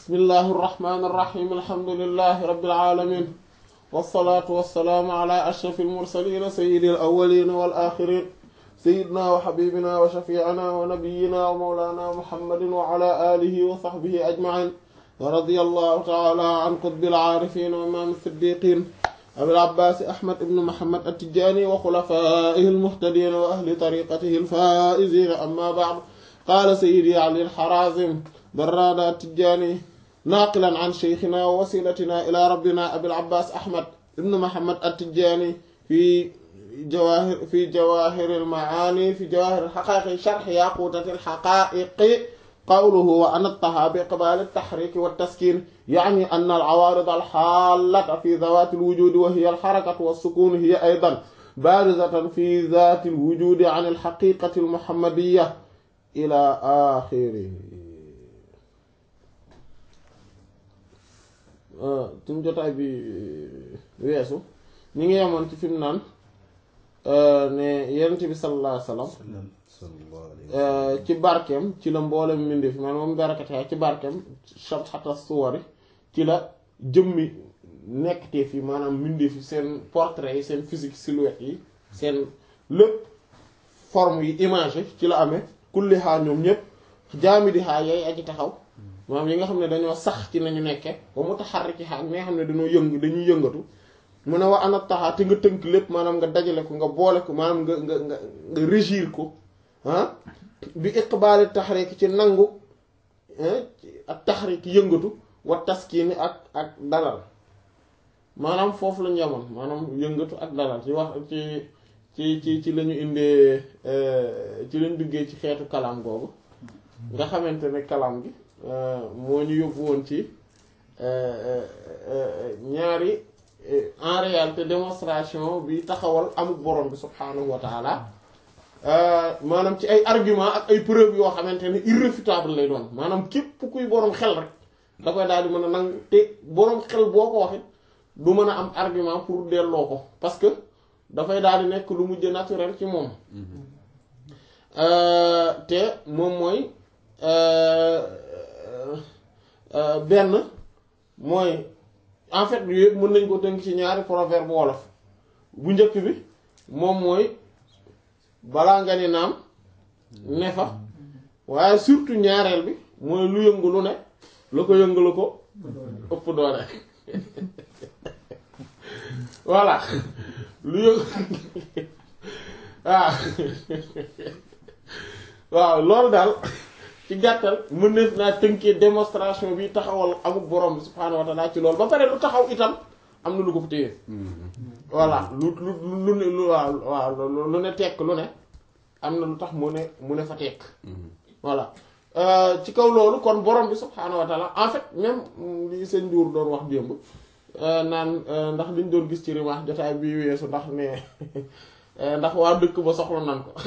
bismillahi irrahmani irrahim alhamdulilahi rabbil alamin wasalaatu wasalaamu ala ashraf almursalina sayidi alawalina wal axirin sayidina wa xabibina wa shafiina wa nabiyina wa mawlana muhammadin wa ala alihi wa saxbihi ajmain wa radi allahu taala an qutbi alaarifin wa imaam siddiqin abil abbaas ahmad ibn muhammad attijani wa xulafaihi almuhtadin wa ahli tariqatihi alfaizin amma baad qaala sayidi ali alxarazim barrada attijani naaqilan an sheykhina wa wasilatina ila rabbina abil abbaas ahmad ibn muhammad attijani fi jawahir fi jawahir almaani fi jawahir alxaqaiqi sharx yaqutat alxaqaiqi qawluhu wa anattaha bi iqbal altaxriki waltaskin yani an alcawarid alxaalata fi zawat alwujudi wa hiya alxarakatu walsukun hiya aydan barizatan fi zat alwujudi an alxaqiqati almuhammadiya ila axirihi suñ jotaay bi weesu ñi ngi yemoon ci fi mu naan ne yonent bi sallallahu alayhi wa sallam ci barkeem ci la mboolem mbindi fi man moom barakate ci barkeem shabhata suwari ci la jëmmi nekkte fi maanaam mbindi fi seen portrait yi seen physique silhouette yi seen lépp forme yi image yi ci la amee kulli xaar ñoom ñëpp jaami di xaar yay aji taxaw maanaam yi nga xam ne dañoo sax ci nañu nekke ba mu taxarriki xaar ñi nga xam ne dañoo yëng dañuy yëngatu mu ne wa ana taxaa te nga tënk lépp maanaam nga dajale ko nga boole ko maanaam nga nga nga nga régir ko ah bi iqbaali taxrik ci nangu ak taxrik yëngatu wa taskiini ak ak dalal maanaam foofu lañu yemoon maanaam yëngatu ak dalal ci wax ci ci ci ci lañu indee ci lañu duggee ci xeetu kalaam googu nga xamante ne kalaam gi moo ñu yóbbu woon ci ñaari en réalité démonstration bi taxawal amul borom bi subhaanahu wa taala maanaam ci ay argument ak ay preuve yoo xamante ne irréfutable lay doon maanaam képp kuy borom xel rek da koy daal di mën a nang te borom xel boo ko waxit du mën a am argument pour delloo ko parce que dafay daal di nekk lu mujj naturel ci moom te moom mooy benn mooy en fait yëpp mën nañ ko tënk ci ñaari proverbe wolof bu njëkk bi moom mooy balaa nga ni naam ne fa waaye surtout ñaareel bi mooy lu yëngu lu ne la ko yëngu ko ëpp doole voilà lu yëngu waaw waaw loolu daal ci gàttal mën na naa tënkee démonstration bi taxawal amul borom bi subhaanahu wa taala ci loolu ba pare lu taxaw itam am na lu ko fi téye voilà lu lu lu ne lu waaw waaw lu ne tekk lu ne am na lu tax mu ne mu ne fa tekk voilà ci kaw loolu kon borom bi subhaanahu wa taala en fait même li sëñ Ndour doon wax démb naan ndax liñ doon gis ci rimaax jotaay bi weesu ndax ne ndax waa dëkk ba soxla nan ko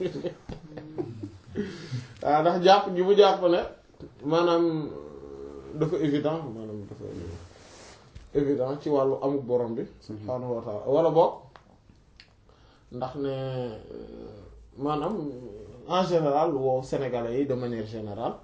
waaw ndax jàpp gi mu jàpp ne maanaam dafa évident maanaam dafa évident ci wàllu amuk borom bi subhaanahu wa taala wala boog ndax ne maanaam en général woo sénégalais yi de manière générale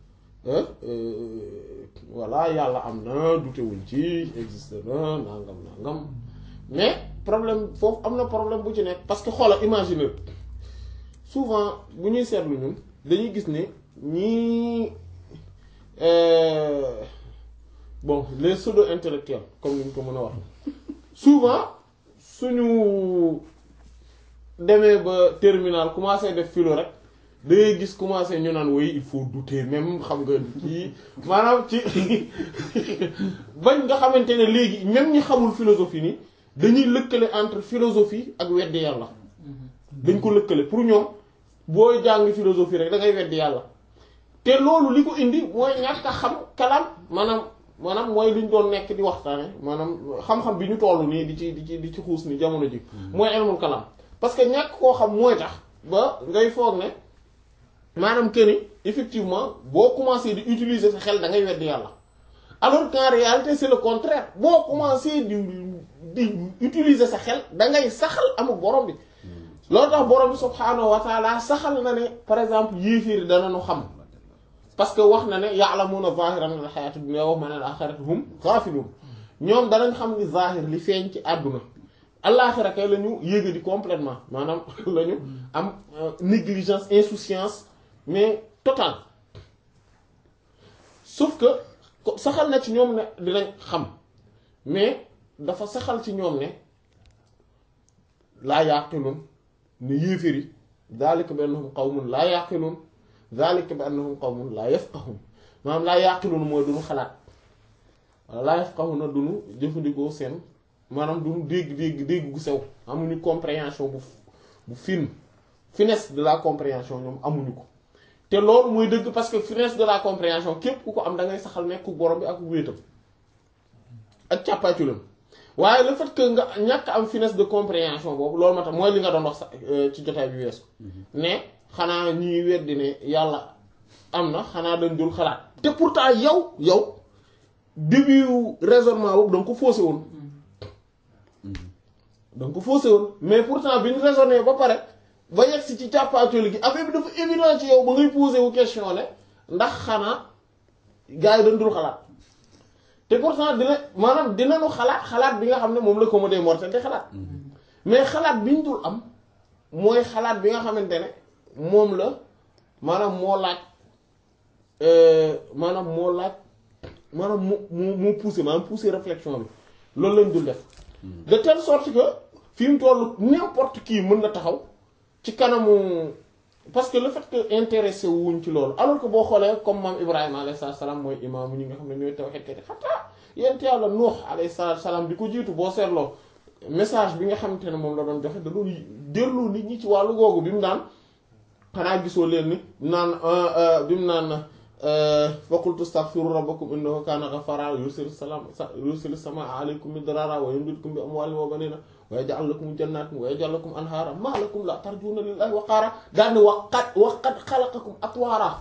voilà yàlla am na dutewuñ ci existe na nangam nangam mais problème foofu am na problème bu ci nekk parce que xoola imaginer souvent bu ñuy seetlu ñun dañuy gis ne ñii bon les pseudo intellectuels comme ni ñu ko mën a wax souvent suñu demee ba terminal commencé def philo rek da ngay gis commencé ñu naan woy il faut douter même xam nga kii maanaam ci bañ nga xamante ne léegi même ñi xamul philosophie ni dañuy lëkkale entre philosophie ak weddi yàlla dañ ko lëkkale pour ñoom booy jàng philosophie rek da ngay weddi yàlla te loolu li ko indi mooy ñàkk a xam kalam maanaam maanaam mooy li ñu doon nekk di waxtaane maanaam xam-xam bi ñu toll nii di ci di ci di ci xuus ni jamono ji mooy ilmul kalam parce que ñàkk koo xam mooy tax ba ngay foog ne maanaam que ni effectivement boo commencé di utiliser sa xel da ngay weddi yàlla alors qu'en réalité c'est le contraire boo commencé di di utiliser sa xel da ngay saxal amul borom bi loolu tax borom bi subhaanahu wa taala saxal na ne par exemple yéeféeri danañu xam parce que wax na ne ya'lamuna zahiran min al-hayati dunya wa hum an al-akhirati hum ghafilun ñoom danañ xam ni zahir li feeñ ci àdduna allaaxira kay la ñu yéega di complètement maanaam la ñu am négligence insouciance mais totale sauf que saxal na ci ñoom ne dinañ xam mais dafa saxal ci ñoom ne laa yaqilun ne yéeféri daalika bi annahum qawmun laa yaqilun daalika bi annahum qawmun laa yafqahun maanaam laa yaqilun mooy duñu xalaat wala laa yafqahuna duñu jëfandikoo seen maanaam duñu dégg dégg dégg gu sew amuñu compréhension bu bu fine finesse de la compréhension ñoom amuñu ko te loolu mooy dëgg parce que finesse de la compréhension képp ku ko am da ngay saxal nekk borom bi ak wéetam ak càppaaculam waaye le fait que nga ñàkk am finesse de compréhension boobu loolu ma tax mooy li nga doon wax sax ci jotaay bi weesu ne xanaa ñuy weddi ne yàlla am na xanaa dañ dul xalaat te pourtant yow yow début raisonnement boobu danga ko faussé woon danga ko faussé woon mais pourtant bi ñu raisonné ba pare ba yegg si ci càppaacoli gi affaire bi dafa évident ci yow ba ngay posé wu question ne ndax xanaa gars yi dañ dul xalaat te pourtant dina maanaam dinañu xalaat xalaat bi nga xam ne moom la commode mortel te xalaat mais xalaat bi ñu dul am mooy xalaat bi nga xamante ne moom la maanaam moo laaj maanaam moo laaj maanaam mu mu mu poussé maanaam poussé réflexion bi loolu lañ dul def de telle sorte que fi mu toll n'importe qui mën na taxaw ci kanamu parce que le fait que intéressé wuñ ci loolu alors que boo xoolee comme maam Ibrahima alayhi salaam mooy imaamu ñi nga xam ne ñooy tawhid te xataa yent yàlla Nuux alayhi salaam di ko jiitu boo seetloo message bi nga xamante ne moom la doon joxe da doon delloo nit ñi ci wàllu googu bi mu naan xanaa gisoo leen ni naan bi mu naan faqultu astaghfiru rabbakum innahu kana ghaffara yursilu salaam yursilu samaa alaykum midrara wa yumdidkum bi amwalin wa banina wa yaj'al lakum jannatin wa yaj'al lakum anhara ma lakum la tarjuna lillahi waqaara daal ni wa qad wa qad xalaqakum atwaara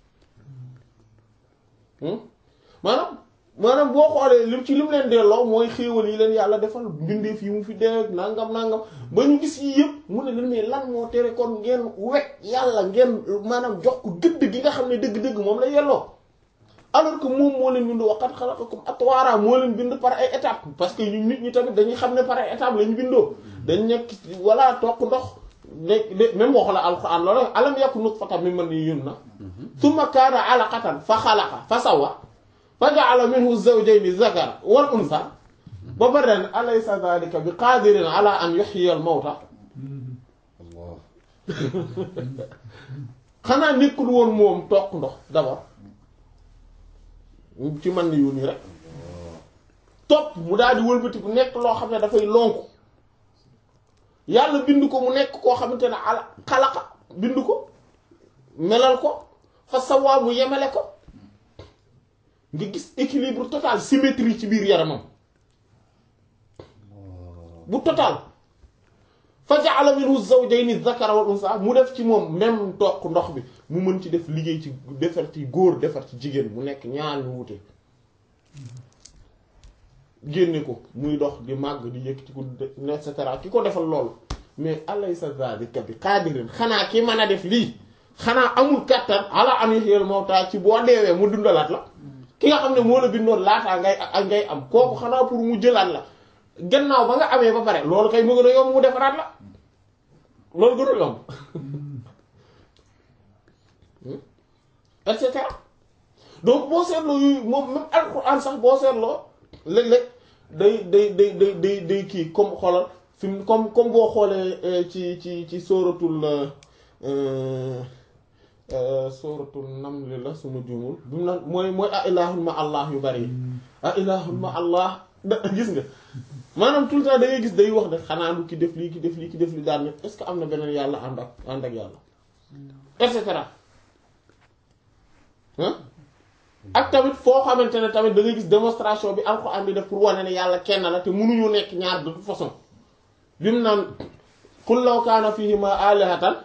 maanaam maanaam boo xoolee lim ci lim leen delloo mooy xéewal yi leen yàlla defal mbindeef yi mu fi dee nangam nangam ba ñu gis yi yëpp mu ne leen mais lan moo tere kon ngeen wekk yàlla ngeen maanaam jox ko gëdd gi nga xam ne dëgg-dëgg moom la yelloo alors que moom moo leen bind waqad xalaqakum atwaara moo leen bind par ay étapes parce que ñu nit ñi tamit dañuy xam ne par ay étapes la ñu bindoo dañ nekk walla toq ndox nekk même waxu la alquran loolu alam yakun nutfatan min maniyyin yumna thumma kaana alaqatan fa xalaqa fa sawwa fa ja'ala minhu zawjayni zakara wal unsa ba pare ne alaysa dhalika bi qadirin ala an yuhyiya al mawta xanaa nekkul woon moom toq ndox d'abord ci man ni yu nii rek topp mu daal di wëlbati bu nekk loo xam ne dafay lonku yàlla bind ko mu nekk koo xamante ne ala xalaqa bind ko melal ko fa sawaa mu yemale ko nga gis équilibre total symétrie ci biir yaramam bu total fa ja'ala minhu zawjayni dhakara wal unsa mu def ci moom même toq ndox bi mu mën ci def liggéey ci defar ci góor defar ci jigéen mu nekk ñaar ñu wute génne ko muy dox di màgg di yëkkati ko et cetera ki ko defal loolu mais alaysa dhalika bi qadirin xanaa ki mën a def lii xanaa amul kattan ala an yuhyil mawta ci boo deewee mu dundalaat la ki nga xam ne moo la bindoon laataa ngay ak ngay am kooku xanaa pour mu jëlaat la gannaaw ba nga amee ba pare loolu kay mu gën a yomb mu defaraat la loolu gën a yomb et cetera donc boo seetloo yu moom même alxuraan sax boo seetloo léeg-léeg day day day day day day kii comme xoolal fi mu comme comme boo xoolee ci ci ci sóoratul sóoratul namli la suma juumul bi mu naan mooy mooy a ilahun ma allah yu bari yi a ilahun ma allah da gis nga maanaam tout le temps da ngay gis day wax ne xanaa lu ki def lii ki def lii ki def lii daal ne est-ce que am na beneen yàlla ànd ak ànd ak yàlla et cetera ak tamit foo xamante ne tamit da ngay gis démonstration bi alxuraan bi def pour wane ne yàlla kenn la te mënuñu nekk ñaar de toute façon bi mu naan qul law kaana fiihima aalihatan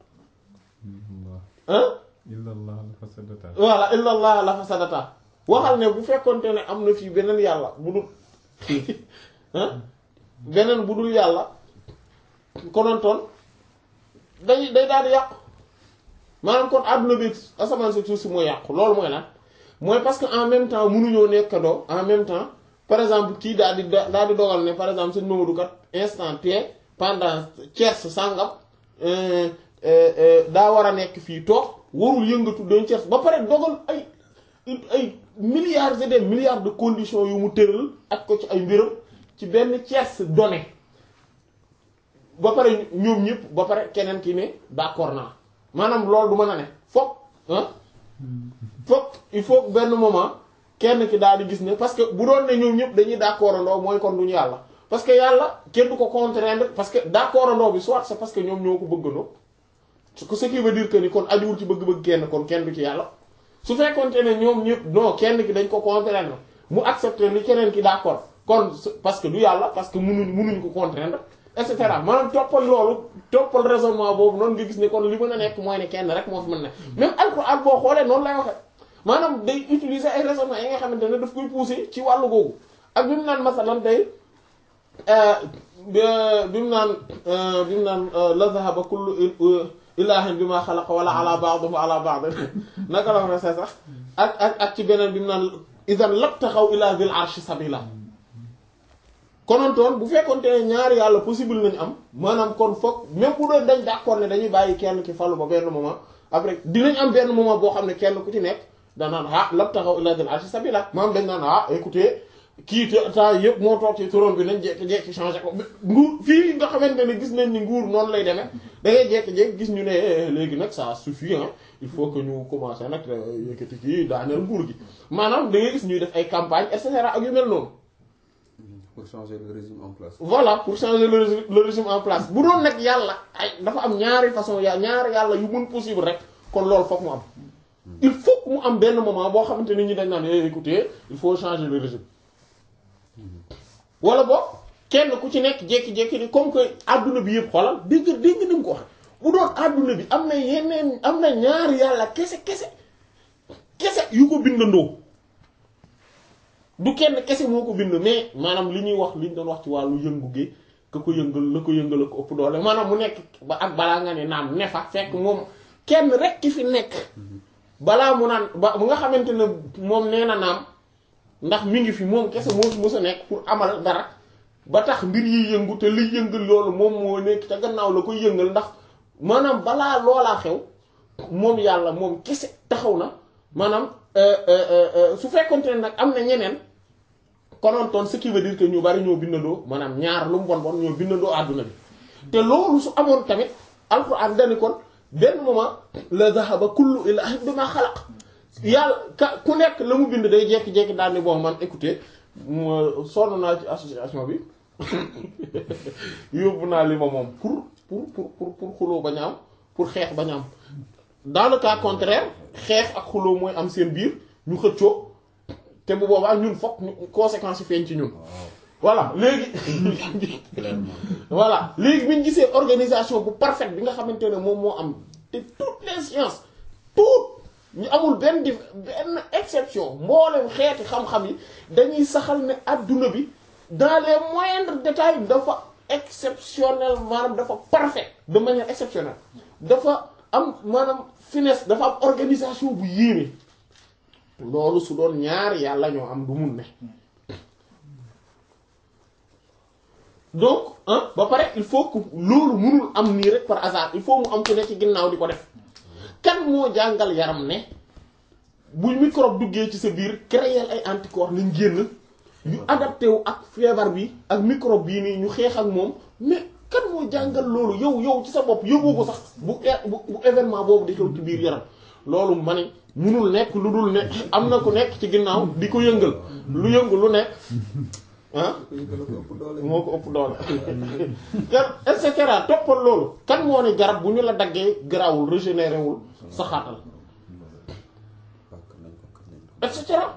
illallah la fasadata voilà illallah la fasadata waxal ne bu fekkonte ne am na fii beneen yàlla bu dul beneen bu dul yàlla konontoon day day daal di yàqu maanaam kon àdduna bi asamaan si suuf si mooy yàqu loolu mooy lan mooy parce que en même temps mënuñoo nekkandoo en même temps par exemple kii daal di daal di dogal ne par exemple sëñ Mamadou kat instant T pendant tierce sàngam daa war a nekk fii toog warul yëngatu doon tierce ba pare dogal ay ay milliards et des milliards de conditions yu mu tëral ak ko ci ay mbiram ci benn tierce donné ba pare ñoom ñëpp ba pare keneen ki ne d'accord naa maanaam loolu du mën a ne foog ah foog il faut benn moment kenn ki daal di gis ne parce que bu doon ne ñoom ñëpp dañuy d'accord andoo mooy kon duñu yàlla parce que yàlla kenn du ko contraindre parce que d'accord andoo bi soit c'est parce que ñoom ñoo ko bëggandoo ce qui veut dire que ni kon ajuwul ci bëgg-bëgg kenn kon kenn du ci yàlla su fekkonte ne ñoom ñëpp non kenn ki dañ ko contraindre mu accepter li keneen ki d'accord kon parce que du yàlla parce que munuñ munuñ ko contraindre et cetera maanaam toppal loolu toppal raisonnement boobu noonu nga gis ne kon li mën a nekk mooy ne kenn rek moo fi mën ne même alxuraan boo xoolee noonu lay waxe maanaam day utiliser ay raisonnement yi nga xamante ne daf koy pousser ci wàllu googu ak bi mu naan masalan day bi mu naan bi mu naan la zahaba kullu ilahin bi ma xalaqa wala ala ba'dihi ala ba'd naka la wax sax ak ak ak ci beneen bi mu naan idan labtaxaw ila zil arshi sabila konontoon bu fekkonte ne ñaari yàlla possible nañu am maanaam kon foog même bu doon dañ d'accord ne dañuy bàyyi kenn ki falu ba benn moment après dinañ am benn moment boo xam ne kenn ku ci nekk danaan ah labtaxaw ila zil arshi sabila maanaam dañ naan ah écoutez kii te temps yëpp moo toog ci trône bi nañ jekki-jekki changé ko nguur fii nga xamante ne gis nañ ni nguur noonu lay demee da ngay jekki-jekki gis ñu ne léegi nag ça suffit hein il faut que ñu commencé nag yëkkati kii daaneel nguur gi maanaam da ngay gis ñuy def ay campagne et cetera ak yu mel noonu pour changer le régime en place. voilà pour changer le régime le régime en place bu doon nag yàlla ay dafa am ñaari façon ya ñaari yàlla yu mun possible rek kon loolu foog mu am il faut que mu am benn moment boo xamante ni ñi dañ naan écoutez il faut changer le régime wala boog kenn ku ci nekk jékki-jékki ni comme que adduna bi yëpp xoolal dégg dégg ni mu ko wax bu doon adduna bi am na yeneen am na ñaari yàlla kese kese kese yu ko bindandoo du kenn kese moo ko bind mais maanaam li ñuy wax li ñu doon wax ci wàllu yëngu gi ka ko yëngal la ko yëngal ko ëpp doole maanaam mu nekk ba ak balaa nga ne naam ne fa fekk moom kenn rek ki fi nekk balaa mu naan ba bu nga xamante ne moom nee na naam ndax mi ngi fi moom kese moo fi mës a nekk pour amal dara ba tax mbir yi yëngu te liy yëngal loolu moom moo nekk ca gannaaw la koy yëngal ndax maanaam balaa loolaa xew moom yàlla moom kese taxaw na maanaam su fekkonte ne nag am na ñeneen konontoon ce qui veut dire que ñu bari ñoo bindandoo maanaam ñaar lu mu bon bon ñoo bindandoo àdduna bi te loolu su amoon tamit alxuraan dani kon benn moment la zahaba kullu ilahin bima xalaq yàlla ka ku nekk la mu bind day jekki-jekki daal ni bon man écoutez sonn naa ci association bi yóbbu naa li ma moom pour pour pour pour pour xuloo bañ a am pour xeex bañ a am dans le cas contraire xeex ak xuloo mooy am seen biir ñu xëccoo te bu boobaa ñun fokk conséquences yi feeñ ci ñun voilà léegi voilà léegi bi ñu gisee organisation bu parfaite bi nga xamante ne moom moo am te toutes les sciences toutes ñu amul benn dif benn exception mboolem xeeti xam-xam yi dañuy saxal ne adduna bi dans les moindres détails dafa exceptionnel maanaam dafa parfait de manière exceptionnelle dafa am maanaam finesse dafa am organisation bu yéeme loolu su doon ñaar yàlla ñoo am du mun ne donc ah ba pare il faut que loolu munul am nii rek par hasard il faut mu am ku ne ci ginnaaw di ko def kan moo jàngal yaram ne bu microbe duggee ci sa biir créer ay anticorps nañ génn yu adapté wu ak feebar bi ak microbe bii nii ñu xeex ak moom mais kan moo jàngal loolu yow yow ci sa bopp yóbboo ko sax bu bu événement boobu di xew ci biir yaram loolu ma ne munul nekk lu dul nekk am na ku nekk ci ginnaaw di ko yëngal lu yëngu lu nekk ah moo ko ëpp doole et cetera toppal loolu kan moo ne garab bu ñu la daggee garawul régénéré wul saxaatal et cetera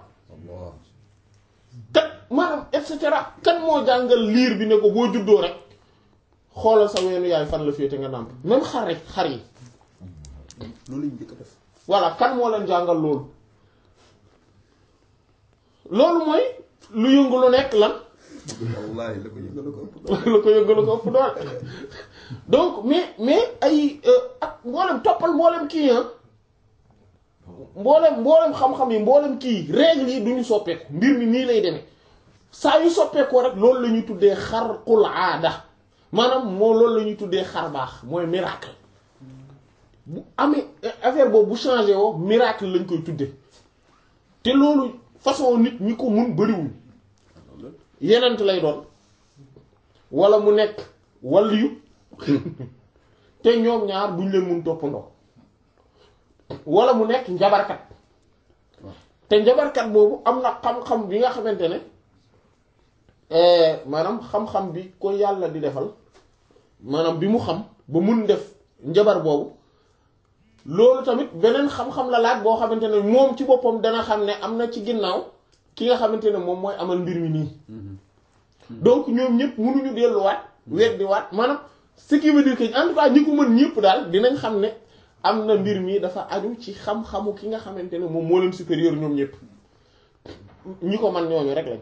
kat maanaam et cetera kan moo jàngal liir bi ne ko boo juddoo rek xoolal sa weenu yaay fan la féete nga nàmp même xar rek xar yi loolu lañ njëkk a def voilà kan moo leen jàngal loolu loolu mooy lu yëngu lu nekk lan wallaahi la ko yëngal ko ëpp. la ko yëngal ko ëpp doole donc mais mais ay ak mboolem toppal mboolem kii ah mboolem mboolem xam-xam yi mboolem kii règle yi duñu soppeeku mbir mi nii lay demee saa yu soppeekoo rek loolu la ñuy tuddee xarqul aada maanaam moo loolu la ñuy tuddee xar baax mooy miracle bu amee affaire boobu bu changé woo miracle lañ koy tuddee te loolu façon nit ñi ko mun bariwul yenent lay doon wala mu nekk waliyu te ñoom ñaar duñ leen mun toppandoo wala mu nekk njabarkat te njabarkat boobu am na xam-xam bi nga xamante ne maanaam xam-xam bi ko yàlla di defal maanaam bi mu xam ba mun def njabar boobu loolu tamit beneen xam-xam la laaj boo xamante ne moom ci boppam dana xam ne am na ci ginnaaw ki nga xamante ne moom mooy amal mbir mi nii donc ñoom ñëpp mënuñu delluwaat weddi waat maanaam ce qui veut dire que en tout cas ñi ko mën ñëpp daal dinañ xam ne am na mbir mi dafa aju ci xam-xamu ki nga xamante ne moom moo leen supérieur ñoom ñëpp ñi ko man ñooñu rek lañ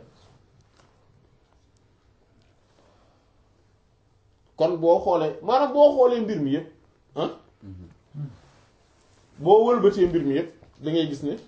kon boo xoolee maanaam boo xoolee mbir mi yëpp ah boo wëlbatee mbir mi yëpp da ngay gis ne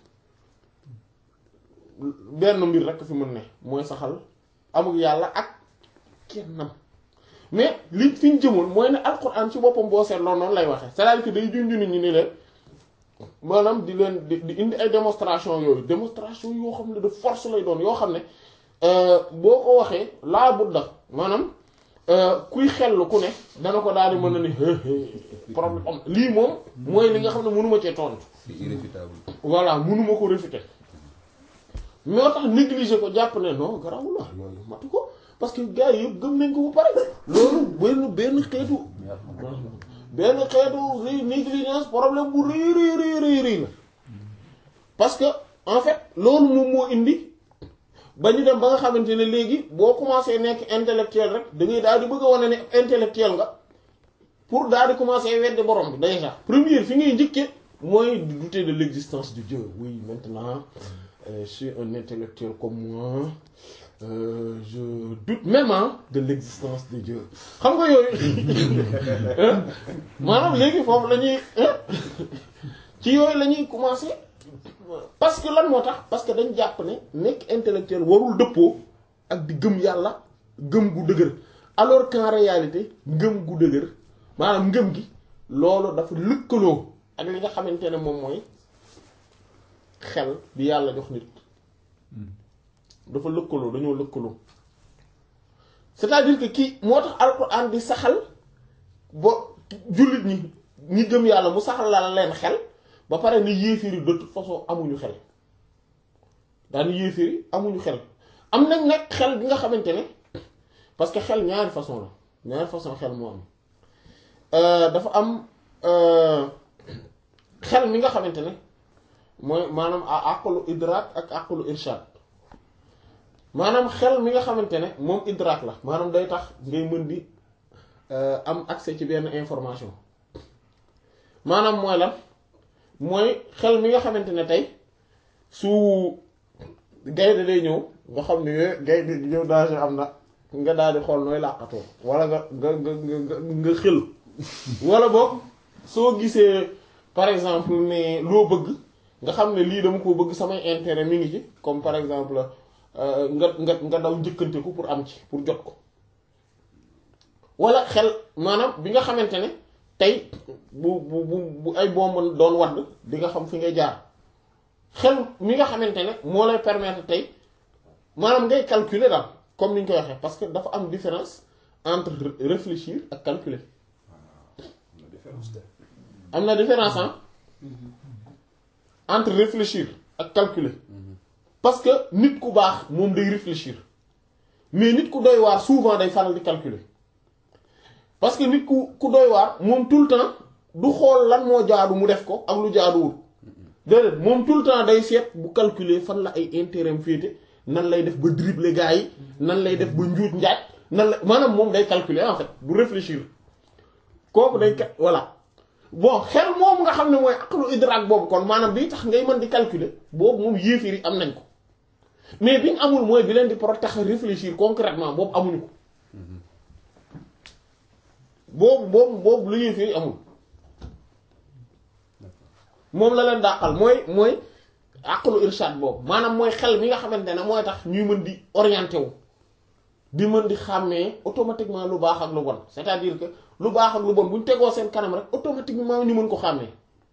benn mbir rek fi mën ne mooy saxal amul yàlla ak kennam mais li fi ñu jëmoon mooy ne alquran ci boppam boo seetloo noonu lay waxee c'est-à-dire que day junju nit ñi ni leen maanaam di leen di di indi ay démonstration yooyu démonstration yoo xam ne de force lay doon yoo xam ne boo ko waxee laa budda maanaam kuy xellu ku ne dana ko daal di mën na ni problème am lii moom mooy li nga xam ne mënuma cee tontu. c'est irréfutable. voilà mënuma ko réfuter moo tax négliger ko jàpp ne non garaawul la yooyu matu ko parce que gars yi yëpp gëm nañ ko ba pare loolu benn benn xeetu benn xeetu rëy négligence problème bu rëy rëy rëy rëy rëy la parce que en fait loolu moom moo indi ba ñu dem ba nga xamante ne léegi boo commencé nekk intellectuel rek da ngay daal di bëgg a wane ne intellectuel nga pour daal di commencer weddi borom bi déjà première fi ngay njëkkee mooy di douter de l'existence de Dieu oui maintenant euh, je suis un intellectuel comme moi euh, je doute même hein, de l'existence de Dieu xam nga yooyu maanaam léegi foofu la ñuy ci yooyu la ñuy commencer parce que lan moo tax parce que dañ jàpp ne nekk intellectuel warul dëppoo ak di gëm yàlla gëm gu dëgër alors qu'en réalité ngëm gu dëgër maanaam ngëm gi loolu dafa lëkkaloo ak li nga xamante ne moom mooy xel bi yàlla jox nit dafa lëkkaloo dañoo lëkkaloo c'est-à-dire que kii moo tax alxuraan di saxal bo jullit ñi ñi gëm yàlla mu saxal la leen xel ba pare ni yéeféeri de toute façon amuñu xel daani yéeféeri amuñu xel am nañ nag xel bi nga xamante ne parce que xel ñaari façon la ñaari façon xel moo am dafa am xel mi nga xamante ne mooy maanaam a àqulu idrak ak àqulu irshad maanaam xel mi nga xamante ne moom idrak la maanaam day tax ngay mën di am accès ci benn information maanaam mooy lan mooy xel mi nga xamante ne tey su gaynde day ñëw nga xam ne gaynde ñëw danger am na nga daal di xool nooy làqatoo wala nga nga nga nga nga xel wala boog soo gisee par exemple ne loo bëgg nga xam ne lii dama ko bëgg samay intérêt mi ngi ci comme par exemple nga nga nga daw njëkkante ko pour am ci pour jot ko wala xel maanaam bi nga xamante ne tey bu bu bu bu ay bomb doon wadd di nga xam fi ngay jaar xel mi nga xamante ne moo lay permettre tey maanaam ngay calculer daal comme ni ñu koy waxee parce que dafa am différence entre réfléchir ak calculer am na différence ah entre réfléchir ak calculer parce que nit ku baax moom day réfléchir mais nit ku doy waar souvent day faral di calculer parce que nit ku ku doy waar moom tout le temps du xool lan moo jaadu mu def ko ak lu jaaduwul déedéet moom tout le temps day seet bu calculer fan la ay intérêt am féete nan lay def ba dribbler gars yi nan lay def ba njuut njaaj nan la maanaam moom day calculer en fait du réfléchir kooku day kat voilà bon xel moom nga xam ne mooy aqlu idrak boobu kon maanaam bii tax ngay mën di calculer boobu moom yéefir yi am nañ ko mais biñ amul mooy bi leen di pro tax réfléchir concrètement boobu amuñu ko boobu boobu boobu lu ñuy fii amul moom la leen dàqal mooy mooy àqlu irshad boobu maanaam mooy xel mi nga xamante ne mooy tax ñuy mën di orienté wu di mën di xàmmee automatiquement lu baax ak lu bon c'est-à-dire que lu baax ak lu bon bu ñu tegoo seen kanam rek automatiquement ñu mën ko xàmmee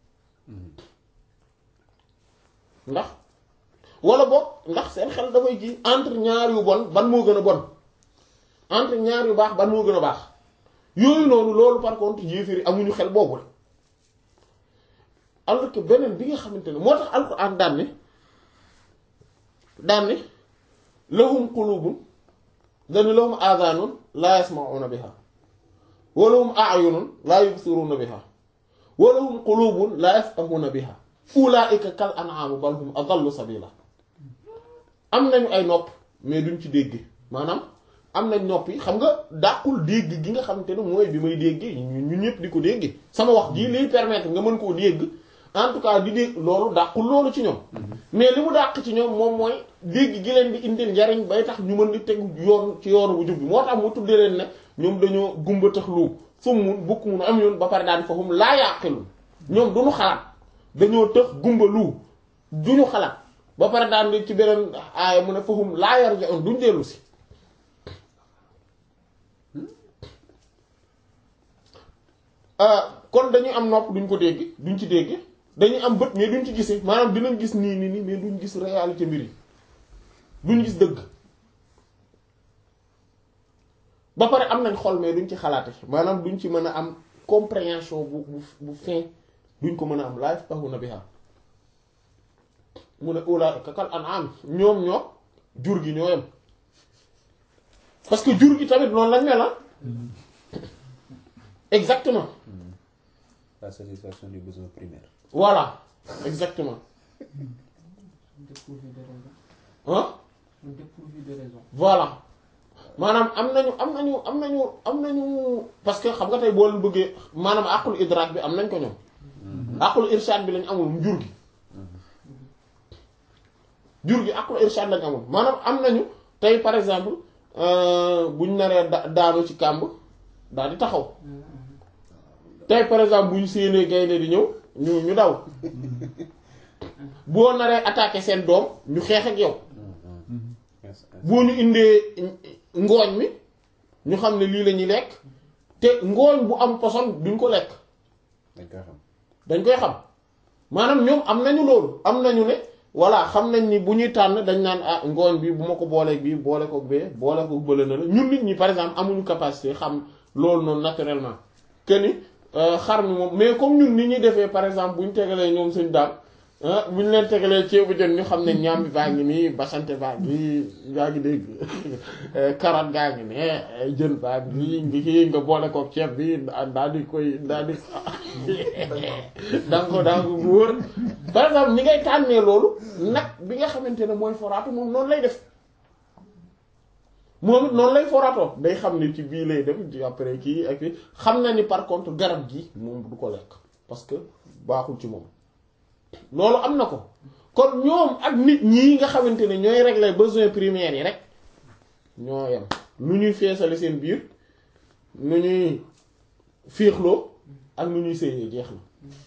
ndax wala boog ndax seen xel dafay ji entre ñaar yu bon ban moo gën a bon entre ñaar yu baax ban moo gën a baax yooyu noonu loolu par contre yéeféer yi amuñu xel boobu la alors que beneen bi nga xamante ne moo tax alxuraan daan ne daan ne lahum qulubun dani lahum aadaanun laa yasma'una biha wa lahum a'yunun laa yubsiruna biha wa lahum qulubun laa yafqahuna biha ulaa'ika kal an'aam bal hum adallu sabila am nañu ay nopp mais duñ ci dégg maanaam am nañ nopp yi xam nga dàqul dégg gi nga xamante ne mooy bi may dégg ñun ñëpp di ko dégg sama wax jii liy permettre nga mën koo dégg en tout cas di dégg loolu dàqul loolu ci ñoom mais li mu dàq ci ñoom moom mooy dégg gi leen di indil njariñ bay tax ñu mën di tegu yoon ci yoonu bu jub bi moo tax mu tuddee leen ne ñoom dañoo gumba tax lu summun bukk mun am yoon ba pare daan fahum laa yaqilun ñoom duñu xalaat dañoo tëx gumba lu duñu xalaat ba pare daan di ci beneen aaya mu ne fahum laa yarji'un duñ dellu si kon dañuy am nopp duñ ko dégg duñ ci dégg dañuy am bët mais duñ ci gisee maanaam dinañ gis nii nii nii mais duñ gis réalité mbir yi duñ gis dëgg ba pare am nañ xol mais duñ ci xalaate maanaam duñ ci mën a am compréhension bu bu bu fin duñ ko mën a am laa yafqahuna biha mu ne ulaa'ika kal an'aam ñoom ñoo jur gi ñoo yem parce que jur gi tamit noonu lañ mel ah exactement la satisfaction du besoin primaire. voilà exactement dépourvu de raison. ah dépourvu de raison. voilà maanaam am nañu am nañu am nañu am nañu parce que xam nga tey boo leen bëggee maanaam àqul idraak bi am nañ ko ñoom àqul irshad bi lañ amul jur gi jur gi àqul irshad lañ amul maanaam am nañu tey par exemple buñ naree da daanu ci kàmb daal di taxaw tey par exemple bu ñu séenee gaynde di ñëw ñu ñu daw boo naree attaquer seen doom ñu xeex ak yow boo ñu indee ngooñ mi ñu xam ne lii la ñuy lekk te ngooñ bu am poson duñ ko lekk dañ koy xam. dañ koy xam maanaam ñoom am nañu loolu am nañu ne voilà xam nañ ni bu ñuy tànn dañ naan ah ngooñ bi bu ma ko booleeg bii boole ko bee boole ko bële na la ñun nit ñi par exemple amuñu capacité xam loolu noonu naturellement que ni xar mi moom mais comme ñun ni ñuy defee par exemple bu ñu tegalee ñoom suñ daam bu ñu leen tegalee ceebu jën ñu xam ne ñaam bi baa ngi nii basante baa ngi yaa ngi dégg carotte gaa ngi ne jën baa ngi ngi kii nga boole ko ceeb bi daal di koy daal di danga ko danga ko wóor par exemple ni ngay tànnee loolu nag bi nga xamante ne mooy foraatu moom noonu lay def moom it noonu lay foraatoo day xam ne ci bii lay dem ci après kii ak kii xam na ni par contre garab gi moom du ko lekk parce que baaxul ci moom loolu am na ko kon ñoom ak nit ñi nga xamante ne ñooy régler besoins primaires yi rek ñoo yem nu ñuy feesale seen biir nu ñuy féexloo ak nu ñuy sëyee jeex na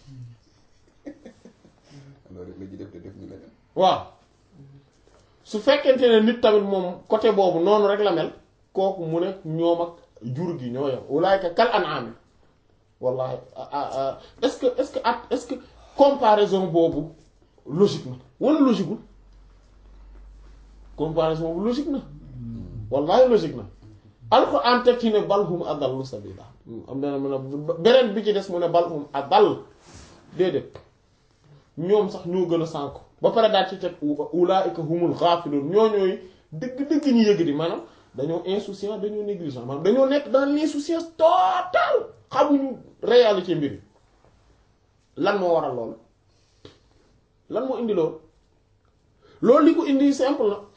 loolu rek la ji def te def ñu leneen. waaw su fekkente ne nit tamit moom côté boobu noonu rek la mel kooku mu ne ñoom ak jur gi ñoo yem ulaayka kal an'am wallahi est-ce que est-ce que at est-ce que comparaison boobu logique na wala logiqueul comparaison boobu logique na wallahi logique na alxuraan teg ci ne bal hum adallu sabila am na mu ne beneen bi ci des mu ne bal hum adall déedéet ñoom sax ñoo gën a sànku ba pare daal ci teg ulaa'ika humul ghafilun ñoo ñooy dëgg dëgg ñu yëg di maanaam dañoo insouciant dañoo négligent maanaam dañoo nekk dans l'insouciance totale xamuñu réalité mbir yi lan moo waral loolu lan moo indi loolu loolu li ko indi simple la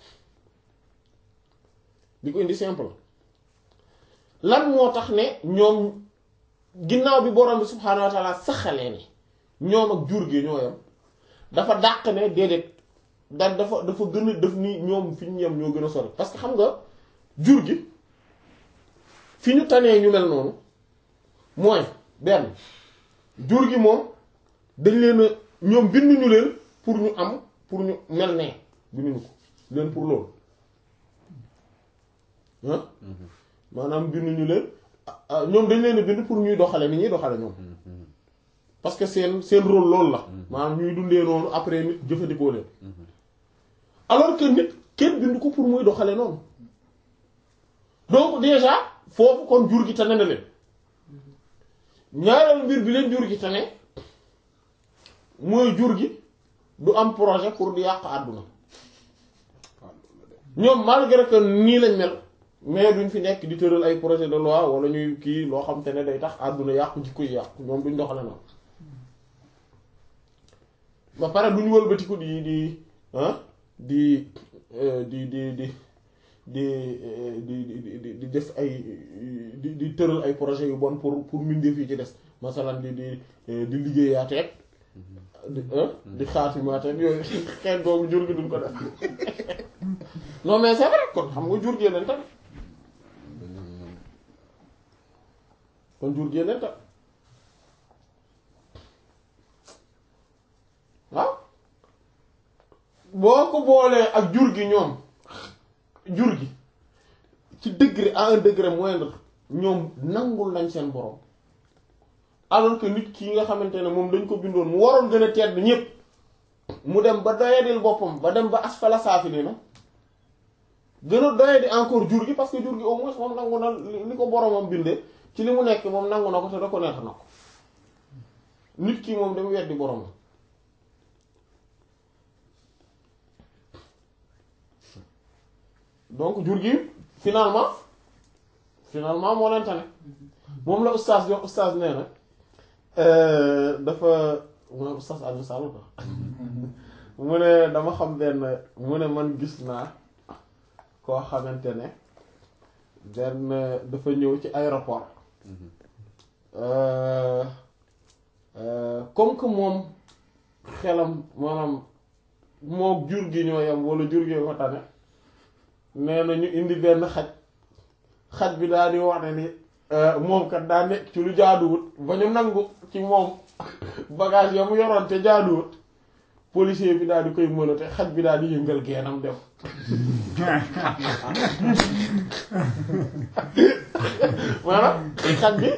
li ko indi simple la lan moo tax ne ñoom ginnaaw bi borom bi subhaanahu wa taala saxalee ne ñoom ak jur gi ñoo yam dafa dàq ne déedéet da dafa dafa gën a def ni ñoom fi ñu yem ñoo gën a sori parce que xam nga jur gi fi ñu tanee ñu mel noonu mooy benn jur gi moom dañ leen a ñoom binduñu leen pour ñu am pour ñu mel nee binduñu ko leen pour loolu ah maanaam binduñu leen ah ñoom dañ leen a bind pour ñuy doxale ni ñuy doxale ñoom parce que seen seen rôle loolu la maanaam ñuy dundee noonu après nit jëfandikoo leen alors que nit kenn bind ko pour muy doxale noonu donc déjà foofu kon jur gi tane na leen ñaareel mbir bi leen jur gi tane mooy jur gi du am projet pour di yàq àdduna ñoom malgré que nii lañ mel mais duñ fi nekk di tëral ay projet de loi wala ñuy kii loo xam te ne day tax àdduna yàqu jikko yi yàqu ñoom duñ doxale noonu ba pare duñ wëlbatiku di di ah di di di di di di di di def ay di di tëral ay projet yu bon pour pour mbindeef yi ci des masalan di di di liggéeyaateeg di di xaatimaateeg yooyu xeet boobu jur gi duñ ko def non mais c'est vrai kon xam nga jur gi leen tamit kon jur gi leen tamit waaw boo ko boolee ak jur gi ñoom jur gi ci degré à un degré moindre ñoom nangul nañ seen borom alors que nit ki nga xamante ne moom dañ ko bindoon mu waroon gën a tedd ñépp mu dem ba doyadil boppam ba dem ba asfala saafiliina gën a doyadi encore jur gi parce que jur gi au moins moom nangu na li ko boromam bindee ci li mu nekk moom nangu na ko te reconnaître na ko nit ki moom dama weddi boromam donc jur gi finalement finalement moo leen tane moom la ustaas bi wax ustaas nee na dafa mooy ustaas Alioune Sall ko mu ne dama xam benn mu ne man gis naa koo xamante ne benn dafa ñëw ci aéroport comme que moom xelam maanaam moo jur gi ñoo yam wala jur gi ko tane nee na ñu indi benn xaj xaj bi daal di wax ne ni moom kat daa nekk ci lu jaaduwut ba ñu nangu ci moom bagage ya mu yoroon te jaaduwut policier bi daal di koy mënate xaj bi daal di yëngal geenam dem maanaam xaj bi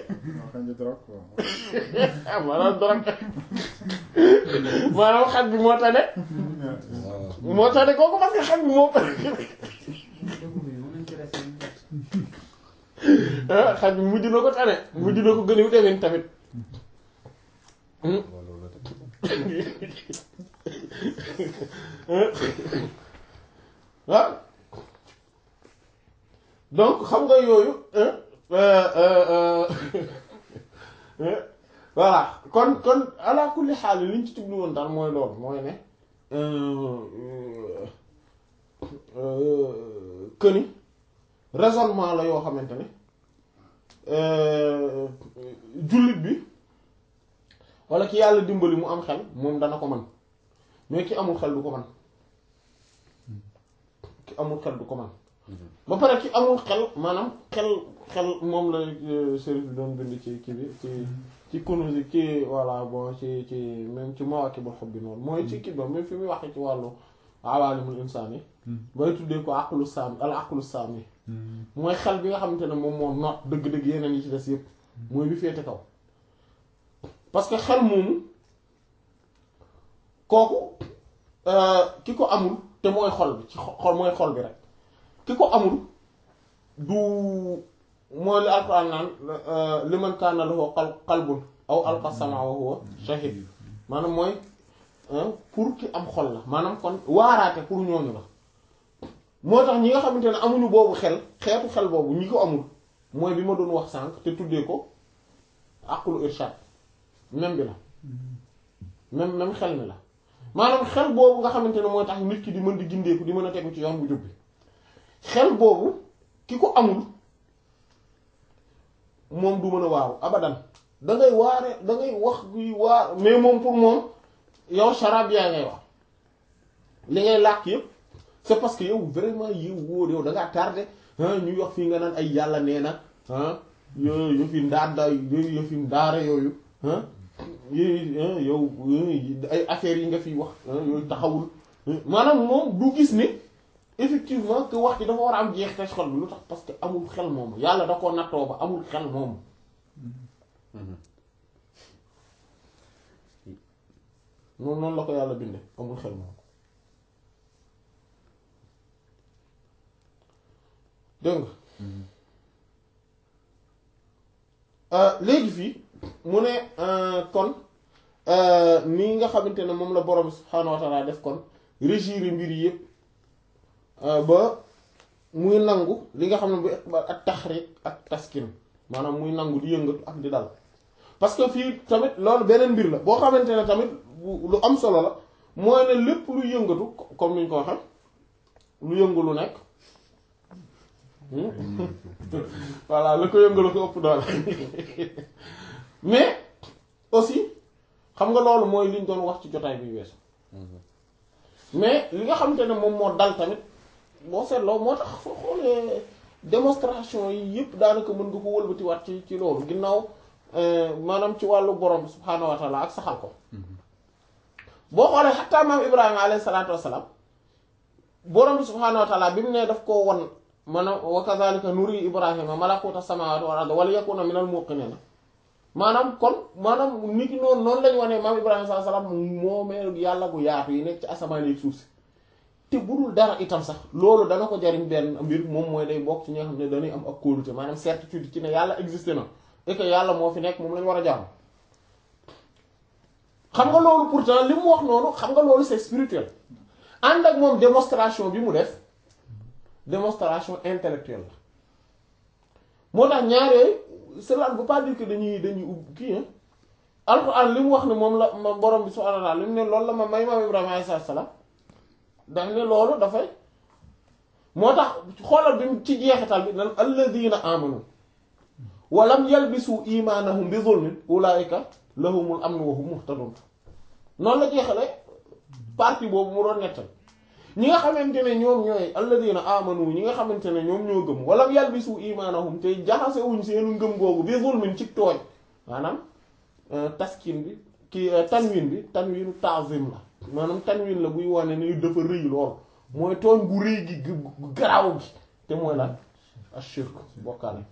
maanaam drogue maanaam xaj bi moo tane moo tane kooku parce que xaj bi moo xaj bi mujj na ko tane mujj na ko gën a demin tamit waaw donc xam nga yooyu voilà kon kon ala kulli xaal li ñu ci tublu woon daal mooy loolu mooy ne këni raisonnement la yoo xamante ne jullit bi walla ki yàlla dimbali mu am xel moom dana ko man mais ki amul xel du ko man ki amul xel du ko man ba pare ki amul xel maanaam xel xel moom la sérif bi doon bind ci kii bi ci ci kunusi ci voilà bon ci ci même ci Mawaakibul Hubbi noonu mooy ci kii ba même fi muy waxee ci wàllu awaalimul insaan yi bay tuddee ko aqlu saami al aqlu saami mooy xel bi nga xamante ne moom moo noot dëgg-dëgg yeneen yi ci des yëpp mooy bi féete kaw parce que xel moomu kooku ki ko amul te mooy xol bi ci xol mooy xol bi rek ki ko amul du mooy li alquran naan liman kaana lahu qalbun aw alqa samaa wa huwa shahid maanaam mooy pour ki am xol la maanaam kon waaraate pour ñooñu la moo tax ñi nga xamante ne amuñu boobu xel xeetu xel boobu ñi ko amul mooy bi ma doon wax sànq te tuddee ko aqlu irshad même bi la même même xel mi la maanaam xel boobu nga xamante ne mooy tax nit ki di mën di gindeeku di mën a tegu ci yoon bu jub bi xel boobu ki ko amul moom du mën a waaru abadan da ngay waare da ngay wax guy waar mais moom pour moom yow charab yaa ngay wax li ngay làkk yëpp c'est parce que yow vraiment yow wóor yow da ngaa tardé ah ñuy wax fii nga naan ay yàlla nee na ah yooyu yëfi ndaada yooyu yëfi ndaara yooyu ah yooyu yow ay affaires yi nga fi wax yooyu taxawul maanaam moom du gis ni effectivement que wax ci dafa war a am jeex te xol bi lu tax parce que amul xel moom yàlla da koo nattoo ba amul xel moom noonu noonu la ko yàlla binde amul xel moom dégg nga léegi fii mu ne kon nii nga xamante ne moom la borom subhaanahu wa ta'ala def kon régir mbir yi yëpp ba muy nangu li nga xam ne bu iqbal ak taxriq ak taskin maanaam muy nangu di yëngatu ak di dal parce que fii tamit loolu beneen mbir la boo xamante ne tamit lu am solo la mooy ne lépp lu yëngatu comme ni ñu ko waxee lu yëngu lu nekk voilà la ko yëngalu ko ëpp doole mais aussi xam nga loolu mooy liñ doon wax ci jotaay bi weesu mais li nga xamante ne moom moo dal tamit boo seetloo moo tax soo xoolee démonstration yi yëpp daanaka mën nga ko wëlbatiwaat ci ci loolu ginnaaw maanaam ci wàllu borom bi subhaanahu wa taala ak saxal ko boo xoolee xataa maam Ibrahima alayhi salaatu wassalaam borom bi subhaanahu wa taala bi mu ne daf koo won maanaam wa kazalika nuri Ibrahima malakuta samawati wal ardi wala yakuna minal muqinin maanaam kon maanaam nit ki noonu noonu lañu wane maam Ibrahima sallallahu alayhi wasallam moomee yàlla gu yaatu yi nekk ci asamaan yi suuf si te bu dul dara itam sax loolu dana ko jariñ benn mbir moom mooy day bokk ci ñi nga xam ne dañuy am ak kóolute maanaam certitude ci ne yàlla existé na et que yàlla moo fi nekk moom lañu war a jaamu xam nga loolu pourtant li mu wax noonu xam nga loolu c'est spirituel ànd ak moom démonstration bi mu def démonstration intellectuelle la moo tax ñaar yooyu cela ne veut pas dire que dañuy dañuy ub kii alxuraan li mu wax ne moom la ma borom bi subhaanahu wa ta'aala li mu ne loolu la ma may maam Ibrahima alayhi salaam daf ne loolu dafay moo tax xoolal bi ci jeexital bi nan alladina amanu wa lam yalbisu imaanahum bi zulmin ulaa'ika lahumul amnu wa hum muhtadun noonu la jeexale partie boobu mu doon nettal ñi nga xamante ne ñoom ñooy alladina amanu ñi nga xamante ne ñoom ñoo gëm wa lam yalbisu imaanahum te jaxasewuñ seenu ngëm googu bi zulmin ci tooñ maanaam taskin bi ki tanwin bi tanwinu ta'zim la maanaam tanwin la buy wane ni dafa rëy lool mooy tooñ gu rëy gi gu garaaw gi te mooy lan ashirk bokkaale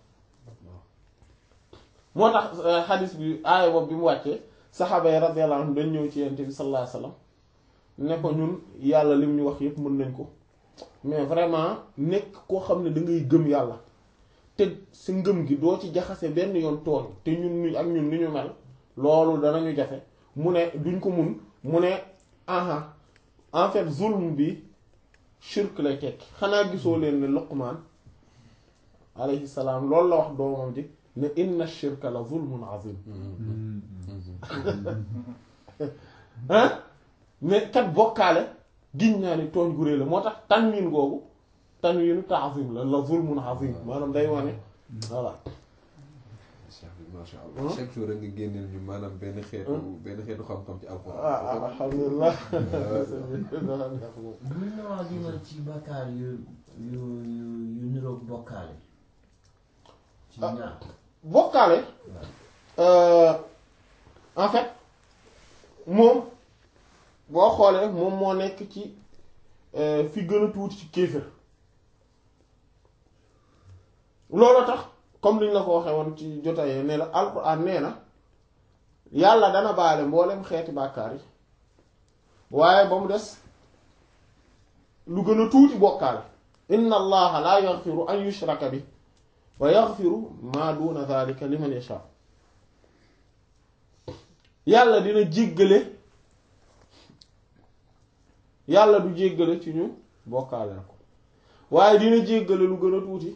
moo tax xadis bi aaya boobu bi mu wàccee saxaaba yi radiyallahu anhum dañ ñëw ci yonent bi sallallahu alayhi wasallam ne ko ñun yàlla lim ñu wax yépp mën nañ ko mais vraiment nekk koo xam ne da ngay gëm yàlla te si ngëm gi doo ci jaxase benn yoon tooñ te ñun ni ak ñun ni ñu mel loolu danañu jafe mu ne duñ ko mun mu ne aha en fait zulm bi shirk lay tekki xanaa gisoo leen ne Luqmaan alayhi salaam loolu la wax doomam ji ne inna shirka la zulmun azim ah mais kat bokkaale giñ naa ni tooñ gu réy la moo tax tanwin googu tanwinu ta'zim la la zulmun azim maanaam day wane voilà cheikh bi masha Allah chaque jour nga génneel ñu maanaam benn xeetu benn xeetu xam-xam ci alxuraan ah alhamdulilah mën na wax dimal ci bakkaar yu yu yu yu niroog bokkaale ci Ah. ñaar bokkaale en fait moom boo xoolee moom moo nekk ci fi gën a tuuti ci kéefër loolu tax comme liñ la ko waxee woon ci jotaayee ne la alxuraan nee na yàlla dana baale mboolem xeeti bàkkaar yi waaye ba mu des lu gën a tuuti bokkaale inna allaha la yaghfiru an yushraka bi wa yaghfiru ma duna dhalika liman yasha yàlla dina jéggale yàlla du jéggale ci ñu bokkaale na ko waaye dina jéggale lu gën a tuuti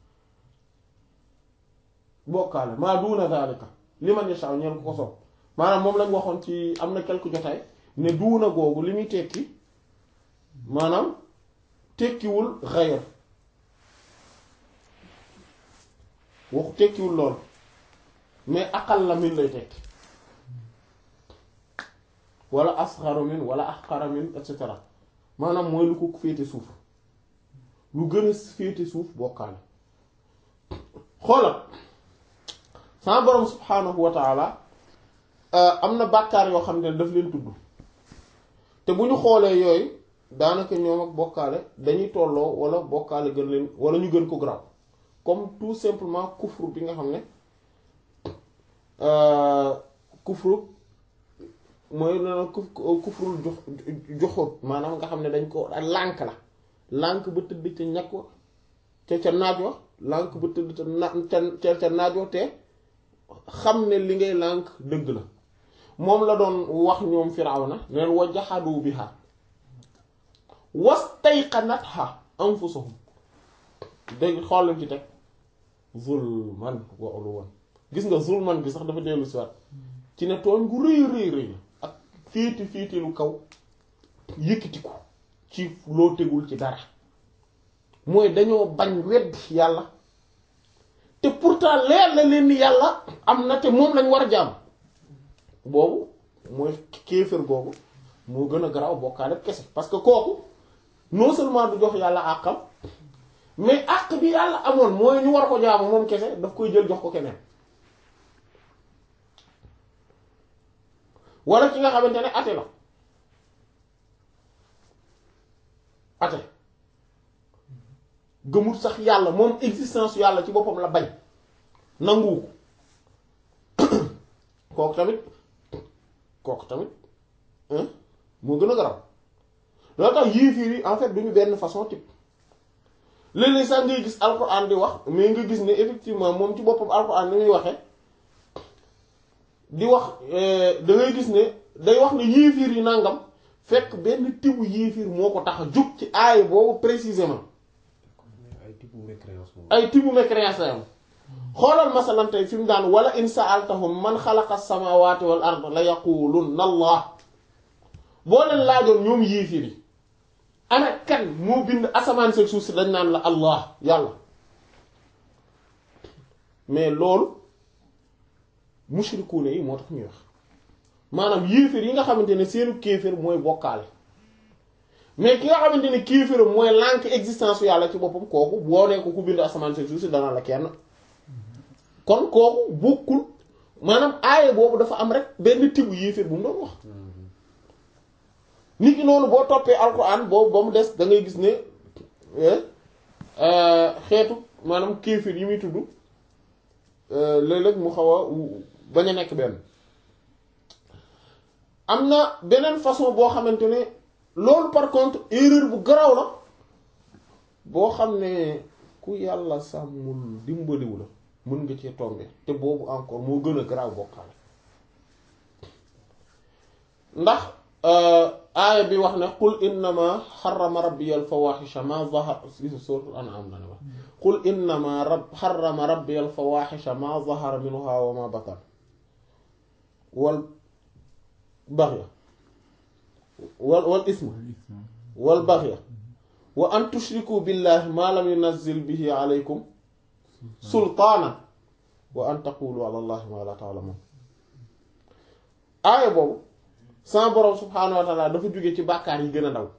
bokkaale maa duuna daalika liman yasha ñeen ko ko sopp maanaam moom lañ waxoon ci am na quelque jotaay ne duuna googu li muy tekki maanaam tekkiwul xayr waxu tekkiwul lool mais aqal la min lay tekki wala asxaru min wala axqara min et cetera maanaam mooy lu ko féete suuf lu gën a féete suuf bokkaale xoolal sama borom subhaanahu wa taala am na bàkkaar yoo xam ne daf leen tudd te bu ñu xoolee yooyu daanaka ñoom ak bokkaale dañuy tolloo wala bokkaale gën leen wala ñu gën ko graw comme tout simplement kufru bi nga xam ne kufru mooy nana kuf kufrul jox joxut maanaam nga xam ne dañ ko lànk la lànk ba tëdd ca ñàkk wa ca ca naaj wa lànk ba tëdd ca na ca ca naaj wa te xam ne li ngay lànk dëgg la moom la doon wax ñoom Firawna neen wa jaxadu biha wastayqanatha anfusuhum dégg xool lañ ci teg zulman wa uluwan gis nga zulman bi sax dafa dellu si waat ci ne tooñ gu rëy rëy rëy la ak féeti féeti lu kaw yëkkatiku ci loo tegul ci dara mooy dañoo bañ wedd yàlla te pourtant leer la leen ni yàlla am na te moom lañ war a jaam boobu mooy kéefër googu moo gën a garaaw bokkaale kese parce que kooku non seulement du jox yàlla àqam mais àq bi yàlla amoon mooy ñu war ko jaamu moom kese daf koy jël jox ko keneen wala ki nga xamante ne ate la ate gëmul sax yàlla moom existence yàlla ci boppam la bañ nanguwu ko kooku tamit kooku tamit moo gën a garaw loolu tax yéefiir yi en fait duñu benn façon type léeg-léeg sax ngay gis alxuraan di wax mais nga gis ne effectivement moom ci boppam alxuraan ni muy waxee di wax da ngay gis ne day wax ne yéefiir yi nangam fekk benn tibu yéefiir moo ko tax a jug ci aay boobu précisément ay type mécréance moom ay tibu mécréance la am xoolal masalan tey fi mu daan wala in sa'altahum man xalaqa samawati wal ard la yaqulunna allah boo leen laajoon ñoom yéefiir yi ana kan moo bind asamaan seen suuf si dañ naan la allah yàlla mais loolu mushrikuune yi moo tax ñuy wax maanaam yéeféer yi nga xamante ne seenu kéeféer mooy bokkaale mais ki nga xamante ne kéeféeram mooy lànk existence yu yàlla ci boppam kooku boo nee ko ku bind asamaan seen suuf si danaa la kenn kon kooku bokkul maanaam aaye boobu dafa am rek benn tibu yéeféer bu mu doon wax nit ki noonu boo toppee alxuraan boobu ba mu des da ngay gis ne xeetu maanaam kéefir yi muy tudd léeg-léeg mu xaw a bañ a nekk benn am na beneen façon boo xamante ne loolu par contre erreur bu garaaw la boo xam ne ku yàlla sàmmul dimbaliwu la mën nga cee tomber te boobu encore moo gën a garaaw bokkaale ndax aaya bi wax ne qul innama xarama rabbi al fawaxisha ma zahar suratul an'am la ne wax qul innama rab xarama rabbi al fawaxisha ma zahara minha wa ma batan wal baxya wal wal isma wal baxya wa an tushriku billahi ma lam yunazzil bihi alaykum sultaana wa an taqulu ala allahi ma la ta'lamun aaya boobu sama borom subhaanahu wa taala dafa jóge ci bàkkaar yi gën a ndaw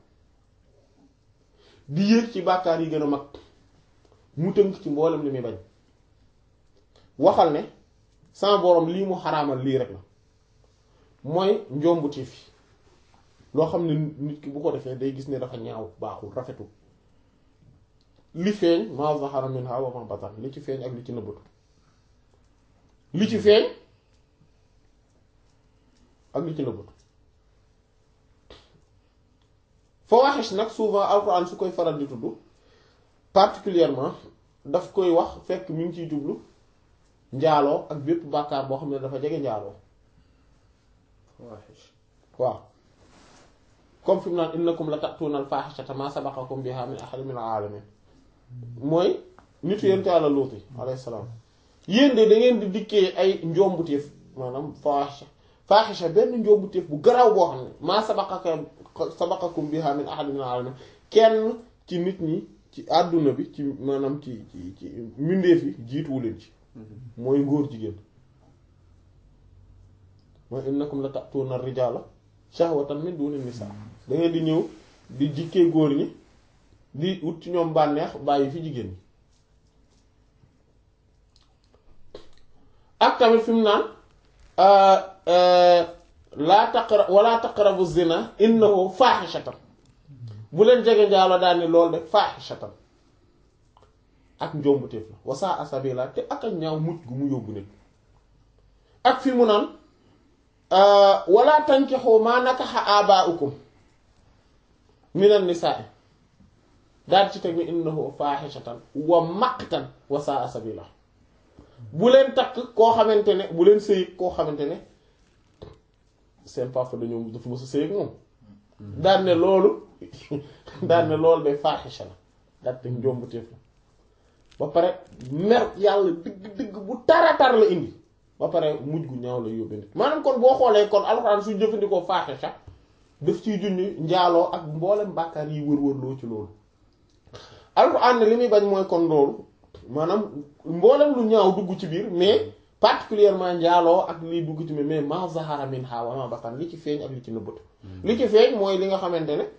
di yéeg ci bàkkaar yi gën a mag mu tënk ci mboolem li muy bañ waxal ne sama borom lii mu xaraamal lii rek la mooy njombu tiif yi loo xam ne nit ki bu ko defee day gis ne dafa ñaaw baaxul rafetul li feeñ ma zahara minha wa ma batan li ci feeñ ak li ci nëbbatu li ci feeñ ak li ci nëbbatu fawaxish nag souvent alxuraan su koy faral di tudd particulièrement daf koy wax fekk mi ngi ciy jublu njaaloo ak bépp bàkkaar boo xam ne dafa jege njaaloo fawaxish waaw comme fi mu naan innakum la ta'tuuna al-faaxishata maa sabaqakum bihaa min ahadin min al-aalamiin mooy nitu yonent Yàlla Luut alayhi salaam yéen de da ngeen di dikkee ay njombuteef maanaam faaxisha faaxisha benn njombuteef bu garaaw boo xam ne maa sabaqakum sabaqakum bihaa min ahadin min al-aalamiin kenn ci nit ñi ci àdduna bi ci maanaam ci ci ci mbindeef yi jiituwu leen ci mooy ngóor jigéen mooy innakum la ta'tuuna ar-rijaala shahwatan min duuni nisaa da ngeen di ñëw di jikkee góor ñi di ut ci ñoom bànneex bàyyi fi jigéen ñi ak tamit fi mu naan laa taqra wala taqrabu zina innahu faaxishatan bu leen jege njaalo daal ni loolu de faaxishatan ak njombuteef la wasaa asabila te ak a ñaaw mucc gu mu yóbbu nit ak fi mu naan wala tankixu maa nakaxa abaaukum minan nisaa daal ci teg ni innahu faaxishatan wa maqtan wasaa asabila bu leen takk koo xamante ne bu leen sëy koo xamante ne seen papa dañoo dafa mës a sëy ak moom daan ne loolu daan ne loolu day faaxisha la daal te njombuteef la ba pare mer yàlla digg digg bu tara tar la indi ba pare mujj gu ñaaw la yóbbe nit maanaam kon boo xoolee kon alxuraan suñ jëfandikoo faaxisha daf ciy junj njaaloo ak mboolem bàkkaar yi wër-wër loo ci loolu alxuraan ne li muy bañ mooy kon loolu maanaam mboolem lu ñaaw dugg ci biir mais particulièrement njaaloo ak liy dugg ci biir mais ma zahara minha wa ma batan li ci feeñ ak li ci nëbbatu li ci feeñ mooy li nga xamante ne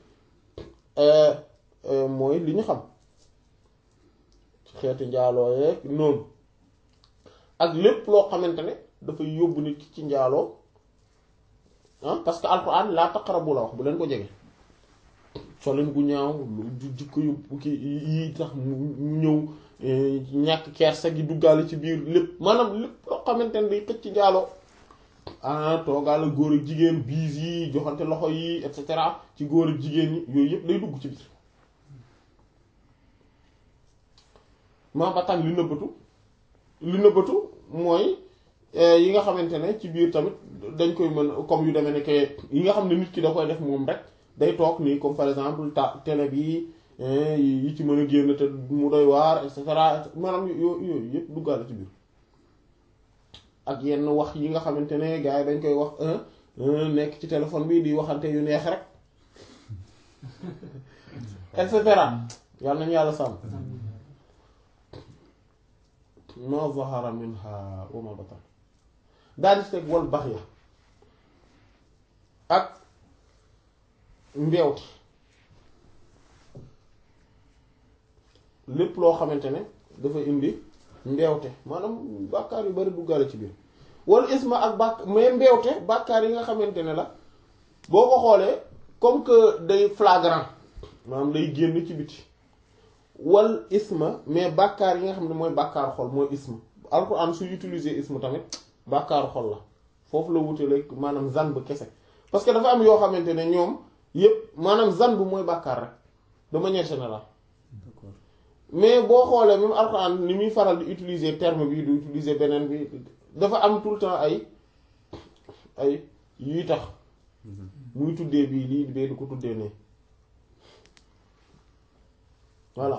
mooy li ñu xam ci xeetu njaaloo yeeg noonu ak lépp loo xamante ne dafay yóbbu nit ki ci njaaloo ah parce que alxuraan laa taqrabu la wax bu leen ko jege solin gu ñaaw lu jikko yu ki yi tax mu ñëw ñàkk kersa gi duggaale ci biir lépp maanaam lépp loo xamante ne day xëcc ci njaaloo ah toogaale góor ak jigéen biis yi joxante loxo yi et cetera ci góor ak jigéen ñi yooyu yëpp day dugg ci biir maa ba tànn li nëbbatu li nëbbatu mooy yi nga xamante ne ci biir tamit dañ koy mën comme yu demee ne que yi nga xam ne nit ki da koy def moom rek day toog nii comme par exemple ta télé bi yi ci mën a génn te mu doy waar et cetera maanaam yooyu yooyu yëpp duggaale ci biir ak yenn wax yi nga xamante ne gars yi dañ koy wax nekk ci téléphone bi di waxante yu neex rek et cetera yàlla nañu yàlla sàmm ma zahara minha wa ma batan daal di teg wal bax ya ak mbeewte lépp loo xamante ne dafa indi mbeewte maanaam bàkkaar yu bari duggaale ci biir wala isma ak bàkk mais mbeewte bàkkaar yi nga xamante ne la boo ko xoolee comme que day flagrant maanaam day génn ci biti wal isma mais bàkkaar yi nga xam ne mooy bàkkaaru xol mooy isma alxuraan su utiliser isma tamit bàkkaaru xol la foofu la wutale maanaam zan bu kese parce que dafa am yoo xamante ne ñoom yépp maanaam zan bu mooy bàkkaar rek de manière générale mais boo xoolee même alxuraan ni muy faral di utiliser terme bi du utiliser beneen bi dafa am tout le temps ay ay yuy tax muy tuddee bii lii bee du ko tuddee ne voilà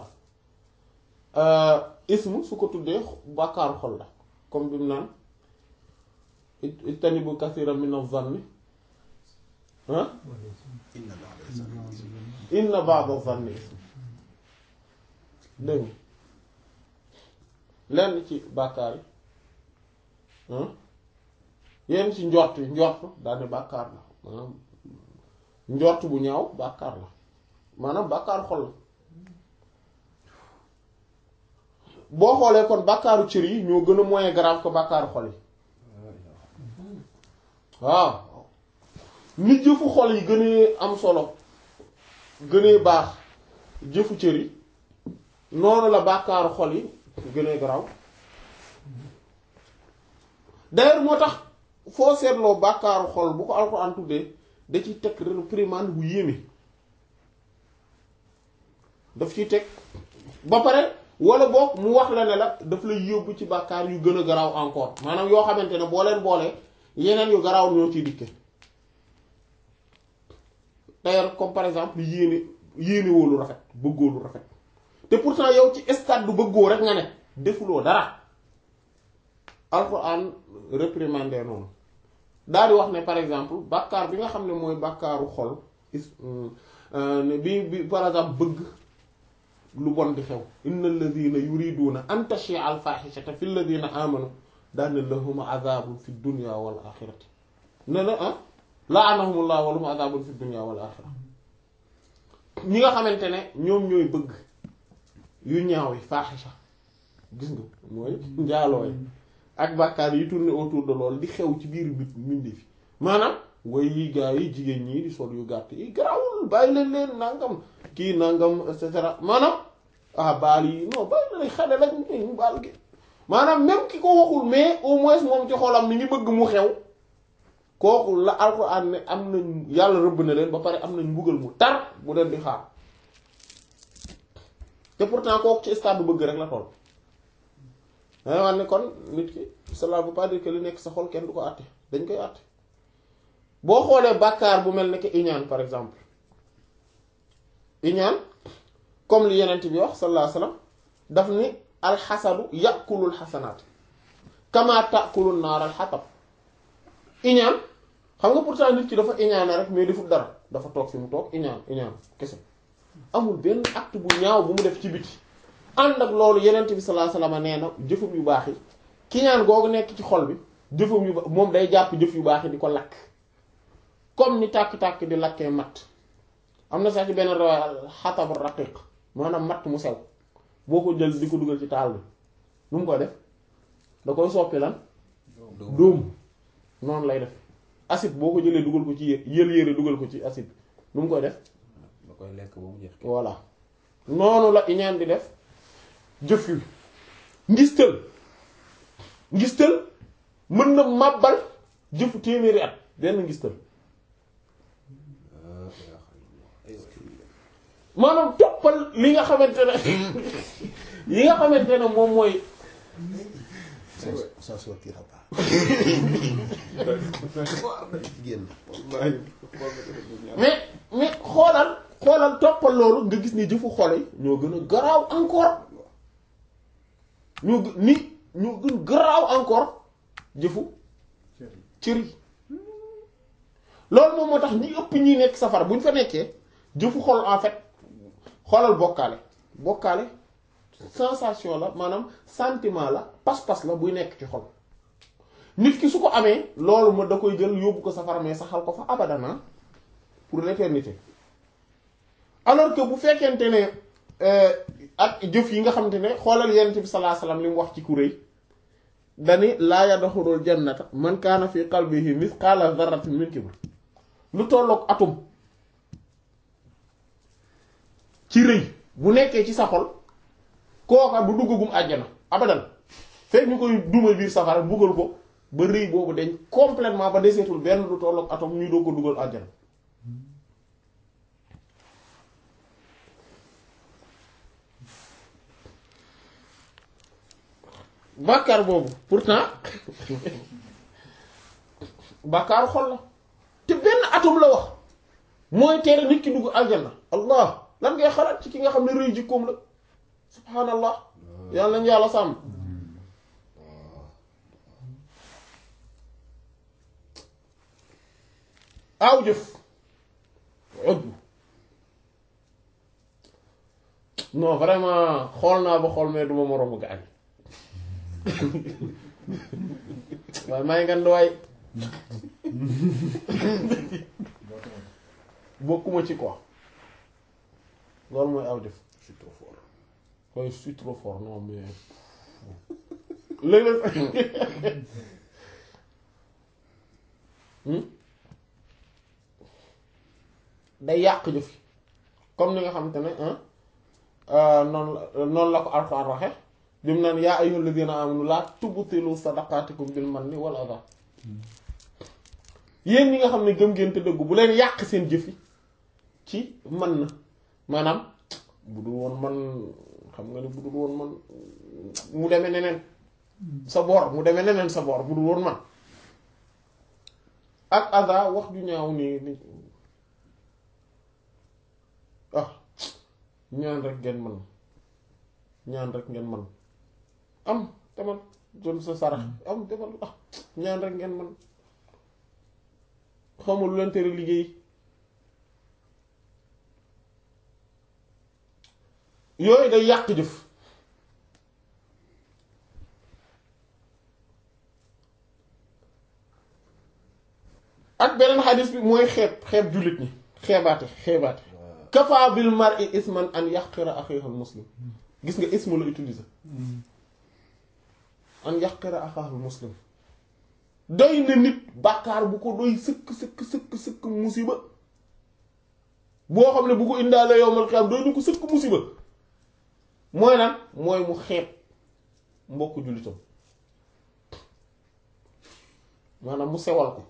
ismu su ko tuddee bàkkaaru xol la comme bi mu naan ijtanibu kathiran mina zanni ah inna ba'da zanni ism dégg lenn ci bàkkaar yi yenn ci njort yi njort daane bàkkaar la maanaam njort bu ñaaw bàkkaar la maanaam bàkkaaru xol la boo xoolee kon bàkkaaru cër yi ñoo gën a moyen grave ko bàkkaaru xol yi waaw ni jëfu xol yi gënee am solo gënee baax jëfu cër yi noonu la bàkkaaru xol yi gënee garaaw d'ailleurs moo tax foo seetloo bàkkaaru xol bu ko alxuraan tuddee da ciy teg réprimande bu yéeme daf ciy teg ba pare wala boog mu wax la ne la daf lay yóbbu ci bàkkaar yu gën a garaaw encore maanaam yoo xamante ne boo leen boolee yeneen yu garaaw ñoo ciy dikke d'ailleurs comme par exemple yéene yéene woo lu rafet bëggoo lu rafet te pourtant yow ci stade du bëggoo rek nga ne defuloo dara alxuraan réprimander noonu daal di wax ne par exemple bàkkaar bi nga xam ne mooy bàkkaaru xol is bi bi par exemple bëgg lu bon di xew inna alladina yuriduna an tashia al fahishata fi alladina amanu daane lahum azabun fi dunya wal axirati ne na ah laanahumullah wa lahum azabun fi dunya wal axira ñi nga xamante ne ñoom ñooy bëgg yu ñaaw yi faaxisa gis nga mooy njaaloo yi ak bàkkaar yi tourné autour de loolu di xew ci biir bit mindi fi maanaam way yi gaa yi jigéen ñi di sol yu gàtt yi garawul bàyyi leen leen nangam kii nangam et cetera maanaam ah baal yi non bàyyi leen xale lañ ñu baal gi maanaam même ki ko waxul mais au moins moom ci xolam mi ngi bëgg mu xew kooku la alxuraan ne am nañ yàlla rëbb na leen ba pare am nañ mbugal mu tar bu leen di xaar te pourtant kooku ci stade bu bëgg rek la toll danga wax ne kon nit ki cela veut pas dire que li nekk sa xol kenn du ko àtte dañ koy àtte boo xoolee bàkkaar bu mel ne que iñaan par exemple iñaan comme li yenent bi wax sallallahu alayhi wasallam daf ni alxasadu yàkulul xasanaat kama tàkulul naar alxatab iñaan xam nga pourtant nit ki dafa iñaane rek mais deful dara dafa toog fi mu toog iñaan iñaan kese amul benn acte bu ñaaw bu mu def ci biti ànd ak loolu yenent bi sallallahu alayhi wasallam nee na jëfum yu baax yi ki ñaan googu nekk ci xol bi jëfum yu baax moom day jàpp jëf yu baax yi di ko lakk comme ni tàkk-tàkk di lakkee matt am na sax ci benn rawaay xatab raqiq maanaam matt mu sew boo ko jël di ko dugal ci taal bi nu mu koy def da koy soppi lan dóom noonu lay def acide boo ko jëlee dugal ko ci yé yël yére dugal ko ci acide nu mu koy def da koy lekk ba mu jeex. voilà noonu la iñaan di def jëf yu ngistal ngistal mën na màbbal jëfu téeméeri at benn ngistal maanaam toppal li nga xamante ne yi nga xamante ne moom mooy ça sortira pas génn mais mais xoolal xoolal toppal loolu nga gis ni jëfu xol yi ñoo gën a garaaw encore ñoo gën ni ñoo gën garaaw encore jëfu cër yi loolu moom moo tax ñi ëpp ñi nekk safara bu ñu fa nekkee jëfu xol en fait xoolal bokkaale bokkaale sensation la maanaam sentiment la pas-pas la buy nekk ci xol nit ki su ko amee loolu ma da koy jël yóbbu ko safara mais saxal ko fa abadana pour l'éternité alors que bu fekkente ne ak jëf yi nga xamante ne xoolal yonent bi sallallahu alayhi wasallam li mu wax ci kuréy dani laa yadxulul jannata man kaana fi qalbihi mithqala dharratin min kibr lu tolloog atum ci rëy bu nekkee ci sa xol kooka du duggagum àjjana abadan fekk ñu koy duma biir safara mbugal ko ba rëy boobu dañ complètement ba deseetul benn lu tolloog atom ñu doo ko dugal àjjana bàkkaar boobu pourtant bàkkaaru xol la te benn atom la wax mooy tere nit ki dugg aljanna allah lan ngay xalaat ci ki nga xam ne rëy jikkoom la subhaanallah yàlla nañu yàlla sàmm aw jëf ëggu non vraiment xool naa ba xool mais duma moroomu gaañ waaye may nga nduwaay bokkuma ci quoi loolu mooy aw jëf je suis trop fort waaye je suis trop fort non mais léeg-léeg day yàq jëf yi comme ni nga xamante ne noonu la noonu la ko Alxuraan waxe bi mu naan yaa ayyuhal ladina amanu laa tubtilu sadaqaatikum bil manni wal adha yéen ñi nga xam ne gëm ngeen te dëggu bu leen yàq seen jëf yi ci man na maanaam bu dul woon man xam nga ne bu dul woon man mu demee neneen sa boor mu demee neneen sa boor bu dul woon man ak adha wax ju ñaaw nii ni ah ñaan rek ngeen man ñaan rek ngeen man am demal jël sa sarax am demal ah ñaan rek ngeen man xamul lu leen tere liggéey yooyu day yàq jëf ak beneen xadis bi mooy xeeb xeeb jullit ñi xeebaate xeebaate kafa bil mar'i isman an yaqira akhihi muslim gis nga ismu la utiliser an yaqira akhihi muslim doy na nit bàkkaar bu ko doy sëkk sëkk sëkk sëkk musiba boo xam ne bu ko indaale yowmal xiyaam doy na ko sëkk musiba mooy lan mooy mu xeeb mbokk jullitam maanaam mu sewal ko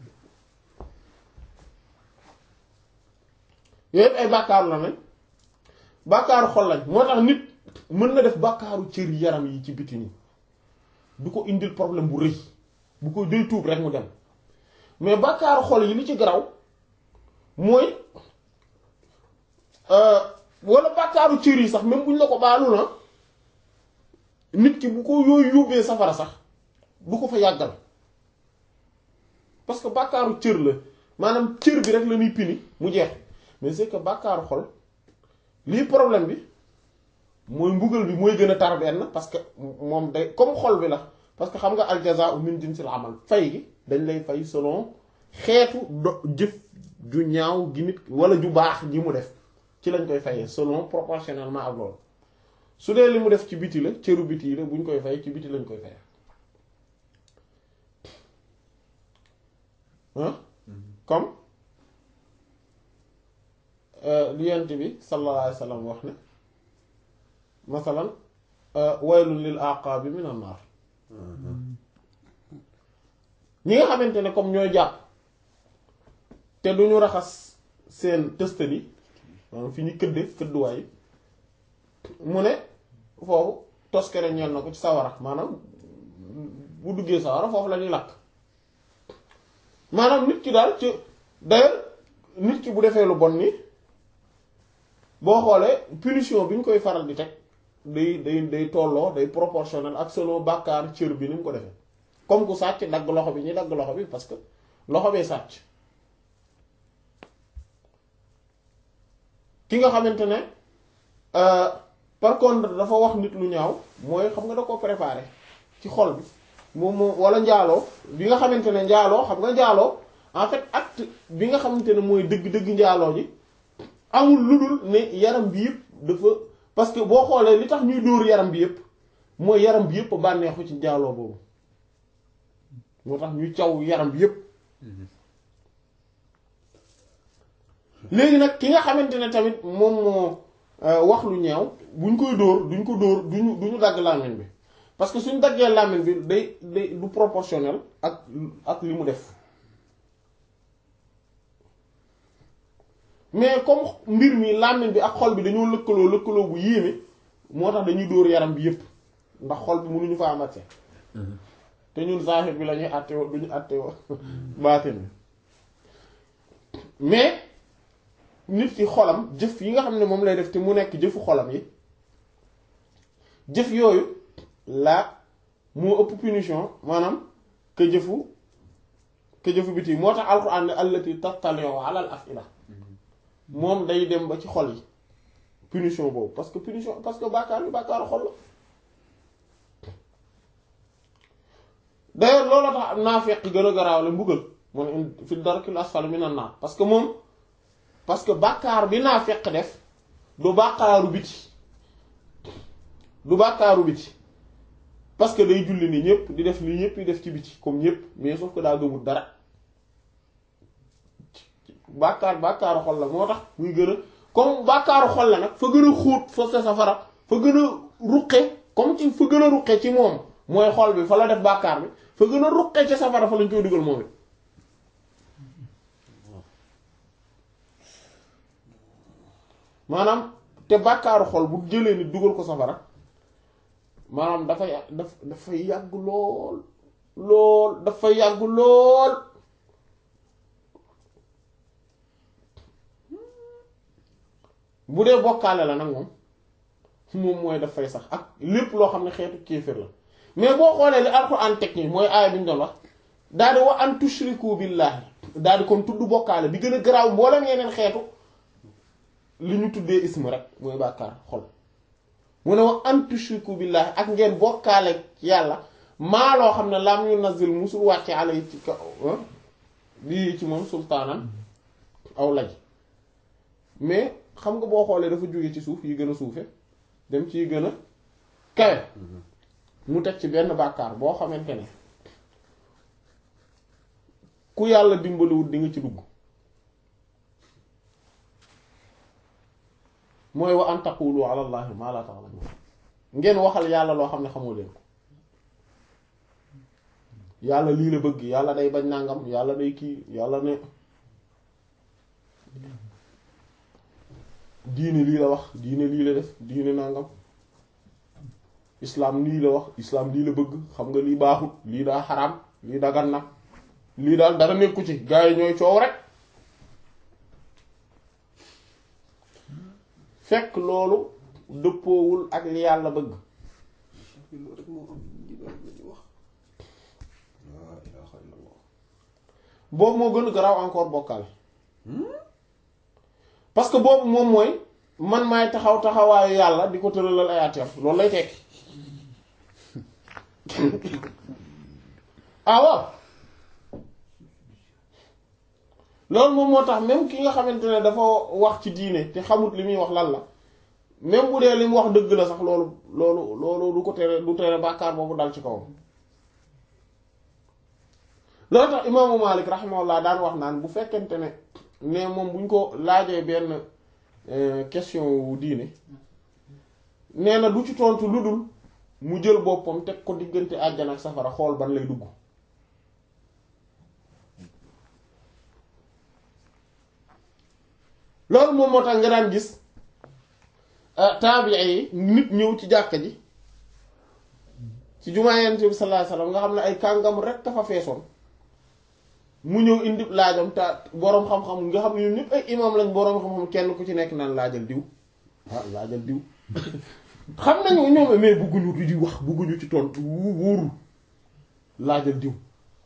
yooyu ay bàkkaaru la nañ bàkkaaru xol lañ moo tax nit mën na def bàkkaaru cër yaram yi ci biti nii du ko indil problème bu rëy bu ko day tuub rek mu dem mais bàkkaaru xol yi li ci garaw mooy wala bàkkaaru cër yi sax même buñ la ko baalu na nit ki bu ko yooyu yóbbee safara sax du ko fa yàggal parce que bàkkaaru cër la maanaam cër bi rek la ñuy pini mu jeex mais c'est que bàkkaaru xol lii problème bi mooy mbugal bi mooy gën a tar benn parce que moom day comme xol bi la parce que xam nga aljazaa'u min jinsil amal fay gi dañ lay fay selon xeetu do jëf ju ñaaw gi nit wala ju baax ji mu def ci lañ koy fayee selon proportionnellement ak loolu su dee li mu def ci biti la cëru biti yi la bu ñu koy fay ci biti lañ koy fayee ah comme li yent bi sallallahu alayhi wa sallam wax ne masalan waylun lil aqaabi minan naar ñi nga xamante ne comme ñooy jàpp te du ñu raxas seen tëstali maanaam fi ñu këdde këdduwaay mu ne foofu toskere ñeel na ko ci sawara maanaam bu duggee sawara foofu la ñuy lakk maanaam nit ki daal ci d'ailleurs nit ki bu defee lu bon ni boo xoolee punition bi ñu koy faral di teg day day day tolloo day proportionnel ak selon bàkkaar cër bi ni mu ko defee comme ku sàcc dagg loxo bi ñuy dagg loxo bi parce que loxo bee sàcc ki nga xamante ne par contre dafa wax nit lu ñaaw mooy xam nga da ko préparé ci xol bi moom moom wala njaaloo bi nga xamante ne njaaloo xam nga njaaloo en fait acte bi nga xamante ne mooy dëgg-dëgg njaaloo ji amul lu dul ne yaram bi yëpp dafa parce que boo xoolee li tax ñuy dóor yaram bi yëpp mooy yaram bi yëpp bànneexu ci njaaloo boobu moo tax ñuy caw yaram bi yëpp léegi nag ki nga xamante ne tamit moom moo wax lu ñaaw buñ koy dóor duñ ko dóor duñu duñu dagg làmmiñ bi parce que suñ daggee làmmiñ bi day day du proportionnel ak ak li mu def mais comme mbir mi làmmiñ bi ak xol bi dañoo lëkkaloo lëkkaloo bu yéeme moo tax dañuy dóor yaram bi yépp ndax xol bi mënuñu fa amate te ñun zahir bi la ñuy àtte woo duñu àtte woo baatin bi mais nit ki xolam jëf yi nga xam ne moom lay def te mu nekk jëfu xolam yi jëf yooyu la moo ëpp punition maanaam que jëfu que jëfu biti moo tax alxuraan ne allati tattali'u ala al af'ila moom day dem ba ci xol yi punition boobu parce que punition parce que bàkkaar bi bàkkaaru xol la d'ailleurs loolu tax naafeq gën a garaaw la mbugal mu ne fi darkil asfali minan naar parce que moom parce que bàkkaar bi naafeq def du bàkkaaru biti du bàkkaaru biti parce que day julli ni ñëpp di def li ñëpp di def ci biti comme ñëpp mais sauf que daa gëmul dara bàkkaar bàkkaaru xol la moo tax muy gën a comme bàkkaaru xol la nag fa gën a xóot fa sa safara fa gën a ruqe comme ci fa gën a ruqe ci moom mooy xol bi fa la def bàkkaar bi fa gën a ruqe ci safara fa lañ koy dugal moom it maanaam te bàkkaaru xol bu jëlee nit dugal ko safara maanaam dafay daf dafay yàgg lool lool dafay yàgg lool bu dee bokkaale la nag moom moom mooy dafay sax ak lépp loo xam ne xeetu kéefër la mais boo xoolee li alxuraan teg nii mooy aaya bi ñu doon wax daal di wa an tushriku billahi daal di kon tudd bokkaale bi gën a garaaw mboolem yeneen xeetu li ñu tuddee ism rek mooy bàkkaar xol mu ne wa an tushriku billahi ak ngeen bokkaale yàlla maa loo xam ne lam yu nazil musul wàcce ala yi ci kaw lii ci moom sultaanan aw laj mais xam nga boo xoolee dafa jóge ci suuf yi gën a suufe dem ci yi gën a kawe mu teg ci benn bàkkaar boo xamante ne ku yàlla dimbaliwut di nga ci dugg mooy wa an taqulu ala allahi ma la ta'lamun ngeen waxal yàlla loo xam ne xamoo leen ko yàlla lii la bëgg yàlla day bañ nangam yàlla day kii yàlla ne diine lii la wax diine lii la def diine nangam islam lii la wax islam lii la bëgg xam nga lii baaxut lii daa xaraam lii dagan na lii daal dara nekku ci gaa yi ñooy coow rek fekk loolu dëppoowul ak li yàlla bëgg loolu rek moo am ñi daal la ñu wax laa ilaaha illallah boobu moo gën a garaaw encore bokkaale parce que boobu moom mooy man maay taxaw taxawaayu yàlla di ko tëralal ay atem loolu lay tekki ah waaw loolu moom moo tax même ki nga xamante ne dafa wax ci diine te xamut li muy wax lan la même bu dee li mu wax dëgg la sax loolu loolu loolu du ko tere du tere bàkkaar boobu dal ci kawam loolu tax imaamu Malik rahimahullah daan wax naan bu fekkente ne ne moom buñ ko laajee benn question wu diine nee na du ci tontu lu dul mu jël boppam teg ko diggante àjjana ak safara xool ban lay dugg loolu moom moo tax nga daan gis taabiya yi nit ñëw ci jàkka ji ci jumaa Yonent bi sallallahu alayhi wasallam nga xam ne ay kàngam rek dafa feesoon mu ñëw indi laajam te boroom xam-xam nga xam ne ñun ñëpp ay imam lañ boroom xam-xam kenn ku ci nekk naan laajal diw ah laajal diw xam nañu ñoom mais bëgguñu di wax bëgguñu ci tontu wóorul laajal diw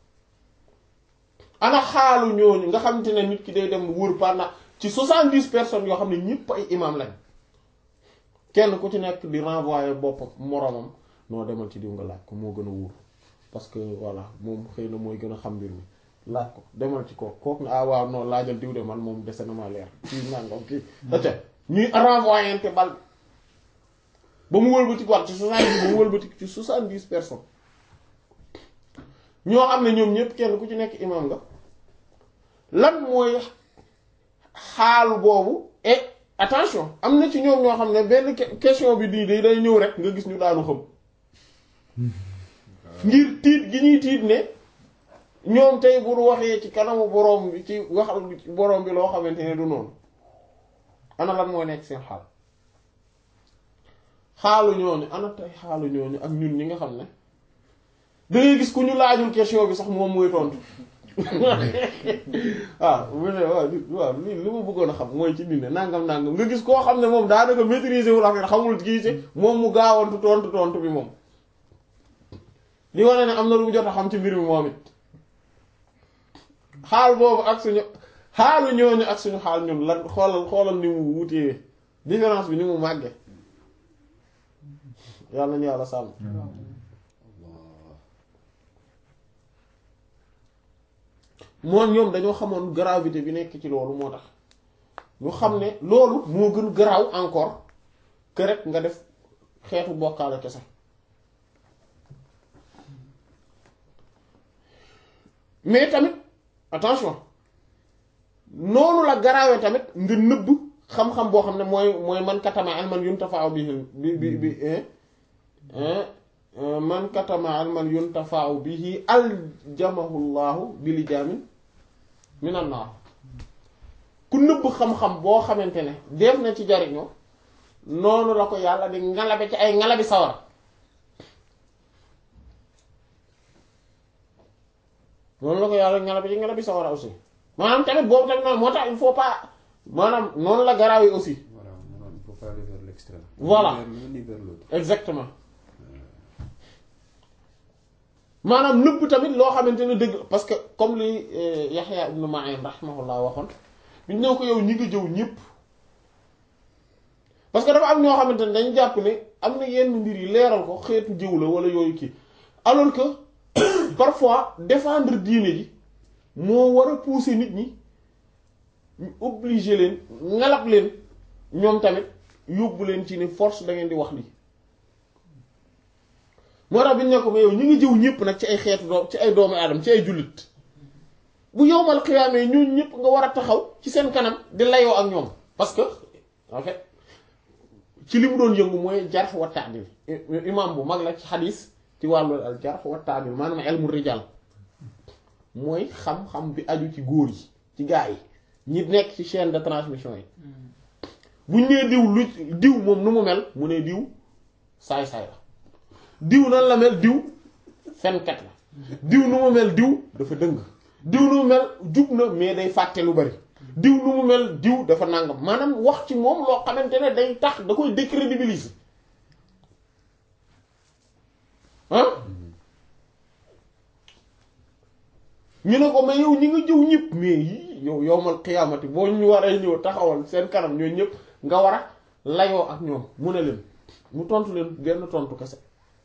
ana xaalu ñooñu nga xamante ne nit ki day dem wër pendant ci soixante-dix personnes yoo xam ne ñëpp ay imam lañ kenn ku ci nekk di renvoyer boppam moromam noo demal ci diw nga laaj ko moo gën a wóor parce que voilà moom xëy na mooy gën a xam mbir mi laaj ko demal ci kooku kooku ne ah waaw non laajal diw de man moom dese na ma leer kii nangam kii ate ñuy renvoyante bal ba mu wëlbati war ci soixante-dix ba mu wëlbati ci soixante-dix personnes ñoo xam ne ñoom ñëpp kenn ku ci nekk imam nga lan mooy xaal boobu et attention am na ci ñoom ñoo xam ne benn question bi di day ñëw rek nga gis ñu daanu xam ngir tiit gi ñuy tiit ne ñoom tey bu waxee ci kanamu boroom bi ci waxal boroom bi loo xamante ne du noonu ana lan moo nekk seen xaal xaalu ñooñu ana tey xaalu ñooñu ak ñun ñi nga xam ne dangay gis ku ñu laajul question bi sax moom mooy tontu waaw mu ne waaw waaw li li ma bëggoon a xam mooy ci dine nangam nangam nga gis koo xam ne moom daanaka maîtriser wul affaire xamul giise moom mu gaawantu tontu tontu bi moom li wane ne am na lu mu jot a xam ci mbir mi moom it xaal boobu ak suñu xaalu ñooñu ak suñu xaal ñun lan xoolal xoolal ni mu wutee différence bi ni mu màgge yàlla nañu yàlla sàmm moom ñoom dañoo xamoon gravité bi nekk ci loolu moo tax ñu xam ne loolu moo gën garaaw encore que rek nga def xeetu bokkaale kese mais tamit attention noonu la garaawee tamit nga nëbb xam-xam boo xam ne mooy mooy man katama alman yuntafa'u bihi bi bi bi man katama alman yuntafa'u bihi aljamahu llahu bili jaamin minan naar ku nëbb xam-xam boo xamante ne def na ci jariñoo noonu la ko yàlla di ngalabe ci ay ngalabi sawara noonu la ko yàlla ngalabe ci ngalabi sawara aussi maanaam tamit boobu tamit noonu moo tax il faut pas maanaam noonu la garaaw yi aussi voilà maanaam il faut pas aller vers l'extrême. Voilà. Ni vers l'un ni vers l'autre. exactement maanaam nëbb tamit loo xamante ne dëgg parce que comme li Yaxya ibnu Ma'in rahimahullah waxoon bi ñu ne ko yow ñi nga jëw ñëpp parce que dafa am ñoo xamante ne dañu jàpp ne am na yenn mbir yi leeral ko xeetu jëw la wala yooyu kii alors que parfois défendre diine ji moo war a pousser nit ñi ñu obligé leen ngalab leen ñoom tamit yóbbu leen ci ni force da ngeen di wax lii moo tax bi ñu ne ko mais yow ñu ngi jëw ñëpp nag ci ay xeetu doom ci ay doomu aadama ci ay jullit bu yowmal xiyaamee ñooñu ñëpp nga war a taxaw ci seen kanam di layoo ak ñoom parce que en fait ci li mu doon yëngu mooy jarh wa ta'dil imam bu mag la ci xadis ci wàllu al jarh wa ta'dil maanaam ilmu rijal mooy xam-xam bi aju ci góor yi ci gaa yi ñi nekk ci chaîne de transmission yi buñ nee diw lu diw moom nu mu mel mu ne diw saay-saay la diw nan la mel diw fenkat la diw nu mu mel diw dafa dëng diw nu mu mel jub na mais day fàtte lu bari diw nu mu mel diw dafa nàngam maanaam wax ci moom loo xamante ne day tax da koy décrédibiliser ah ñu ne ko mais yow ñi nga jëw ñëpp mais yii yow yowmal xiyaamati boo ñu waree ñëw taxawal seen kanam ñooy ñëpp nga war a layoo ak ñoom mu ne leen mu tontu leen benn tontu kese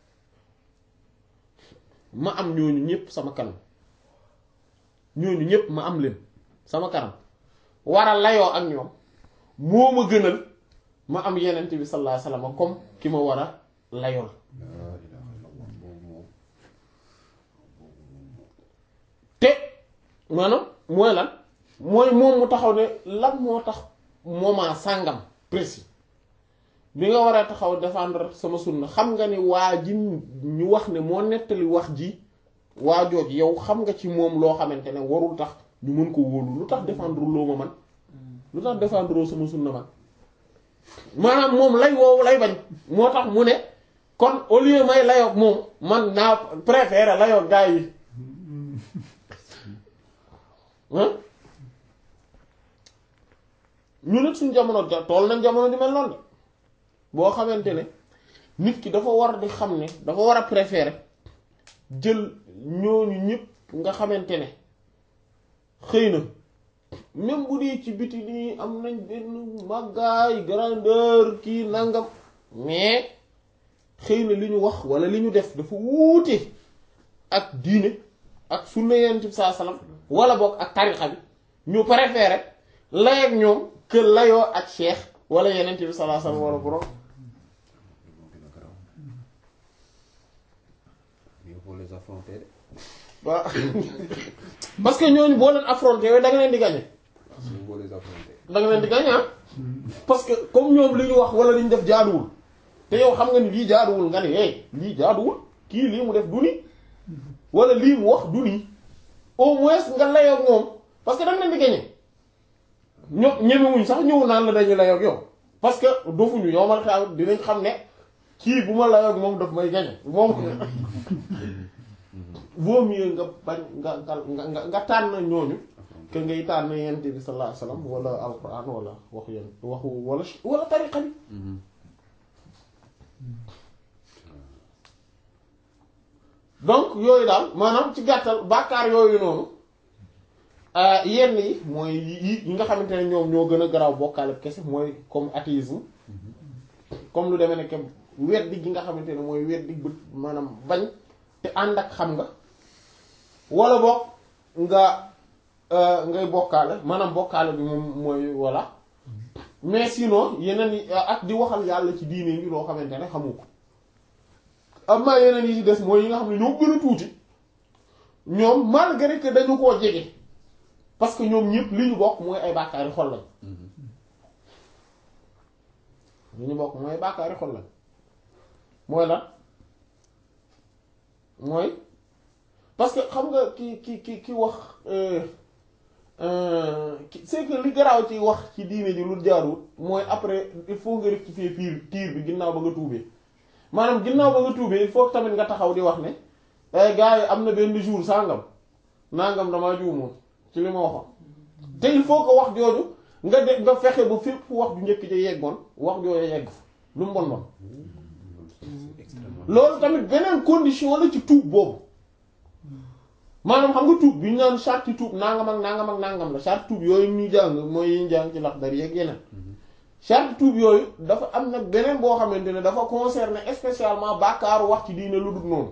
ma am ñooñu ñëpp sama kanam ñooñu ñëpp ma am leen sama kanam war a layoo ak ñoom moo ma gënal ma am yenent bi sallallahu alayhi wasallam comme ki ma war a layool te maanaam mooy lan mooy moom mu taxaw ne lan moo tax moment sàngam précis bi nga war a taxaw défendre sama sunna xam nga ni waa ji ñu wax ne moo nettali wax ji waa jooj yow xam nga ci moom loo xamante ne warul tax ñu mën ko wóolu lu tax défendre loo ma man lu tax défendre sama sunna man maanaam moom lay woowu lay bañ moo tax mu ne kon au lieu may layoog moom man naa préférer layoog gaa yi ñu nit suñ jamono ja tool nañ jamono di mel noonu de boo xamante ne nit ki dafa war di xam ne dafa war a préférer jël ñooñu ñëpp nga xamante ne xëy na même bu dee ci biti nii am nañ benn màggaay grandeur kii nangam mais xëy na li ñu wax wala li ñu def dafa wuute ak diine ak sunna yonent bi saa salaam wala boog ak tarixa bi ñu préféré lay ak ñoom que layoo ak cheikh wala yonent bi saa salaam wala borom. les affronter waaw parce que ñooñu boo leen affronté yooyu da nga leen di gagné. boo les affronter da nga leen di gagné parce que comme ñoom li ñu wax wala li ñu def jaaduwul te yow xam nga ni lii jaaduwul nga ni hey lii jaaduwul kii lii mu def du ni wala lii mu wax du ni au moins nga layoog moom parce que da nga leen di gagné ño ñemewuñ sax ñëw naan la dañu layoog yow parce que dofuñu yow man xam dinañ xam ne kii bu ma layoog moom daf may gagné moom vaut mieux nga bañ nga nga nga nga tànn ñooñu que ngay tànn yent bi sallallahu alayhi wasallam wala alquran wala waxu yent waxu wala wala tariqa bi donc yooyu daal maanaam ci gàttal bàkkaar yooyu noonu yenn yi mooy yi yi nga xamante ne ñoom ñoo gën a garaaw bokkaale kese mooy comme athéisme comme lu demee ne kem weddi gi nga xamante ne mooy weddi bët maanaam bañ te ànd ak xam nga wala boog nga ngay bokkaale maanaam bokkaale bi moom mooy voilà mais sinon yeneen yi ak di waxal yàlla ci diine bi loo xamante ne xamu ko am na yeneen yi ci des mooy yi nga xam ne ñoo gën a tuuti ñoom malgré que dañu koo jege parce que ñoom ñëpp li ñu bokk mooy ay bàkkaari xol lañ li ñu bokk mooy bàkkaari xol lañ mooy lan mooy parce que xam nga ki ki ki ki wax c'est que li garaaw ci wax ci diine ji lu jaarul mooy après il faut nga rectifier piir tiir bi ginnaaw ba nga tuubee maanaam ginnaaw ba nga tuubee il faut tamit nga taxaw di wax ne ay gars yi am na benn jour sàngam nangam damaa juumoon ci li ma waxoon te il faut que wax jooju nga de nga fexe ba fépp wax ju njëkk ja yeggoon wax jooju yegg fa lu mu bon bon loolu tamit beneen condition la ci tuub boobu maanaam xam nga tuub bi ñu naan charte tuub nangam ak nangam ak nangam la charte tuub yooyu ñu jàng mooy yi ñu jàng ci Laxdari yeeg yeneen charte tuub yooyu dafa am nag beneen boo xamante ne dafa concerner spécialement bàkkaaru wax ci diine lu dul noonu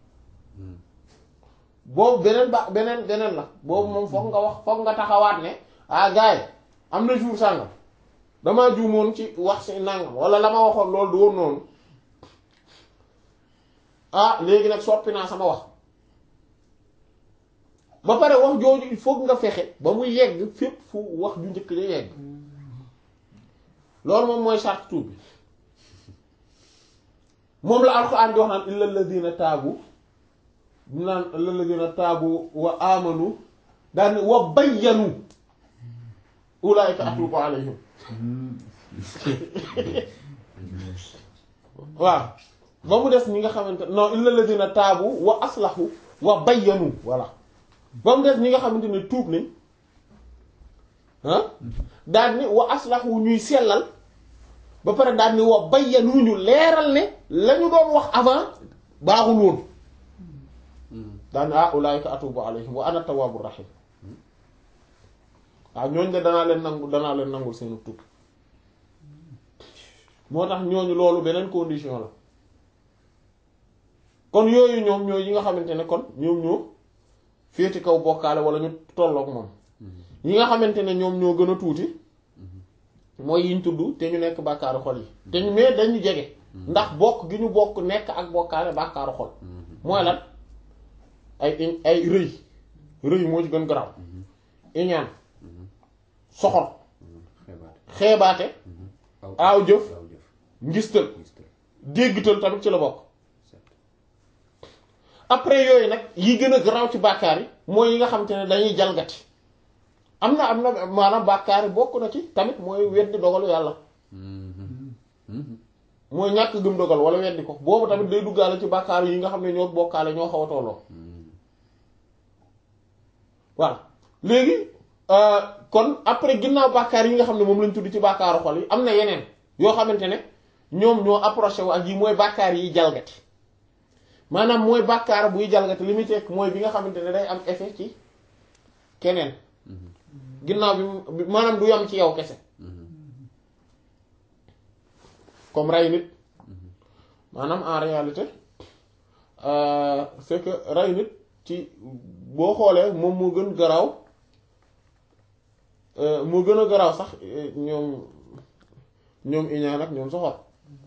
boobu beneen ba beneen beneen la boobu moom foog nga wax foog nga taxawaat ne ah gars yi am na jour sàngam damaa juumoon ci wax si nangam wala la ma waxoon loolu du woon noonu ah léegi nag soppi naa sama wax ba pare wax jooju il faut nga fexe ba muy yegg fépp fu wax ju njëkk ja yegg loolu moom mooy charte tuub bi moom la alxuraan di wax naan illa alladina taabu naan illa alladina taabu wa amanu daan wa bayyanu ulaika atubu alayhim waaw ba mu des ñi nga xamante non illa alladina taabu wa aslahu wa bayyanu voilà ba mu des ñi nga xamante ne tuub nañ ah daal ni wa aslahu ñuy sellal ba pare daal ni wa bayyanu ñu leeral ne la ñu doon wax avant baaxul woon daal ni ah ulaayika atubu alayhim wa ana tawwaabu rahim waaw ñooñ de danaa leen nangu danaa leen nangul seenu tuub moo tax ñooñu loolu beneen condition la kon yooyu ñoom ñooy yi nga xamante ne kon ñoom ñoo féeti kaw bokkaale wala ñu tolloog moom yi nga xamante ne ñoom ñoo gën a tuuti mooy yiñ tudd te ñu nekk bàkkaaru xol yi te ñu mais dañu jege ndax bokk gi ñu bokk nekk ak bokkaale bàkkaaru xol mooy lan ay ay rëy rëy moo ci gën garaaw iñaan soxor xeebaate aaw jëf ngistal déggtal tamit ci la bokk après yooyu nag yi gën a garaaw ci bàkkaar yi mooy yi nga xamante ne dañuy jalgati am na am na maanaam bàkkaar yi bokk na ci tamit mooy weddi dogalu yàlla mooy ñàkk gëm dogal wala weddi ko boobu tamit day duggaale ci bàkkaar yi nga xam ne ñoo bokkaale ñoo xaw a tolloo voilà léegi kon après ginnaaw bàkkaar yi nga xam ne moom lañ tudd ci bàkkaaru xol yi am na yeneen yoo xamante ne ñoom ñoo approché wu ak yi mooy bàkkaar yi jalgati maanaam mooy bàkkaar buy jalgati li muy tekk mooy bi nga xamante ne day am effet ci keneen ginnaaw bi maanaam du yam ci yow kese comme rey nit maanaam en réalité c'est que rey nit ci boo xoolee moom moo gën garaaw moo gën a garaaw sax ñoom ñoom iñaan ak ñoom soxor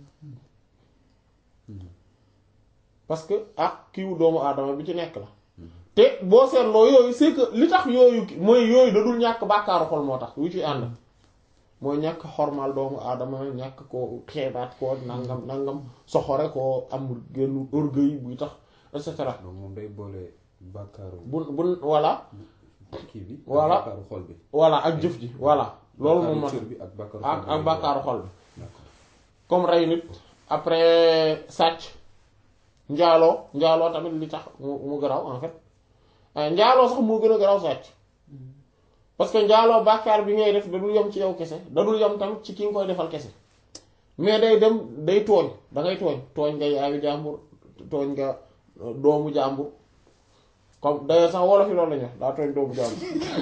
parce que ak kiiwu doomu aadama bi ci nekk la te boo seetloo yooyu c'est que li tax yooyu mooy yooyu da dul ñàkk bàkkaaru xol moo tax wu ci ànd mooy ñàkk xormal doomu aadama ñàkk ko xeebaat ko nangam nangam soxore ko am genn orgueil buy tax et cetera. donc moom day boole bàkkaaru. bu bu voilà. kii bi. voilà bàkkaaru xol bi. voilà ak jëf ji voilà. loolu moom cër bi ak bàkkaaru ak ak bàkkaaru xol bi. d'accord comme rey nit après sàcc njaaloo njaaloo tamit li tax mu mu garaaw en fait njaaloo sax moo gën a garaaw sàcc parce que njaaloo bàkkaar bi ngay def da dul yem ci yow kese da dul yem tamit ci ki nga koy defal kese mais day dem day tooñ da ngay tooñ tooñ nga yaayu jàmbur tooñ nga doomu jàmbur comme d'ailleurs sax wolof yi loolu la ñu wax daa tooñ doomu jàmbur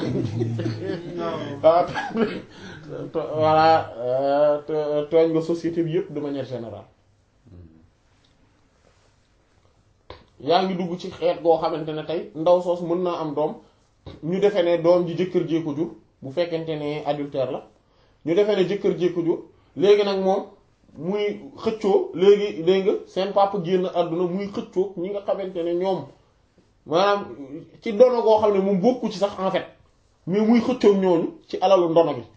daa voilà tooñ nga société bi yépp de manière générale yaa ngi dugg ci xeet goo xamante ne tey ndaw soos mën naa am doom ñu defee ne doom ji jëkkër jee ko jur bu fekkente ne adultère la ñu defee ne jëkkër jee ko jur léegi nag moom muy xëccoo léegi dégg nga seen papa génn àdduna muy xëccoo ñi nga xamante ne ñoom maanaam ci ndono goo xam ne moom bokku ci sax en fait mais muy xëccoo ñooñu ci alalu ndono gi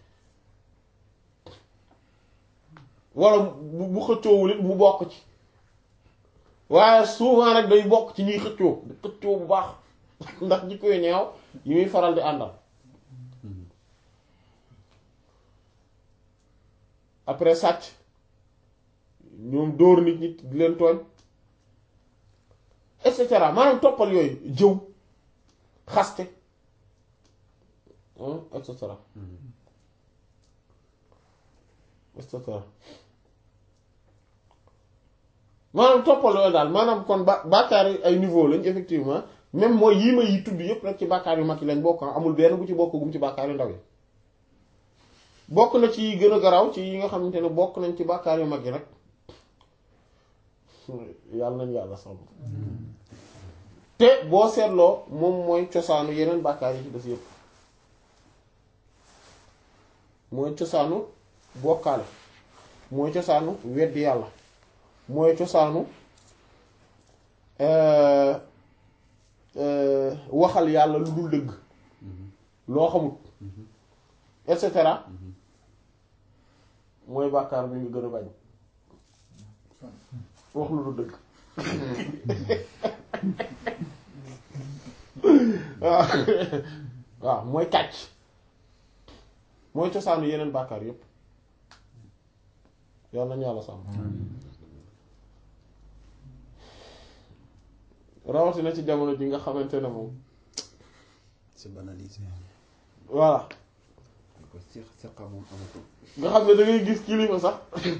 wala bu bu xëccoowul it mu bokk ci waaye souvent rek day bokk ci ñuy xëccoo di xëccoo bu baax ndax jikko yu ñaaw yi muy faral di àndal après sàcc ñoom dóor nit ñi di leen tooñ et cetera maanaam toppal yooyu jëw xaste et cetera et cetera maanaam toppal yooyu daal maanaam kon ba bàkkaar yi ay niveau lañ effectivement même mooy yii ma yi tudd yépp rek ci bàkkaar yu mag yi lañ bokk amul benn bu ci bokk gum ci bàkkaar yu ndaw yi bokk na ci gën a garaaw ci yi nga xamante ne bokk nañ ci bàkkaar yu mag yi nag yàlla nañ yàlla sàmm te boo seetloo moom mooy cosaanu yeneen bàkkaar yi ci des yépp mooy cosaanu bokkaale mooy cosaanu weddi yàlla mooy cosaanu euh, euh, waxal yàlla lu dul dëgg loo xamut et cetera mooy bàkkaar bi nga gën a bañ wax lu dul dëgg waaw waaw mooy kàcc mooy cosaanu yeneen bàkkaar yépp yal nañu yàlla sàmm rawatina ci jamono ji nga xamante ne moom c'est banalisé. voilà ko seq seqa moom amatul nga xam ne da ngay gis kilifa sax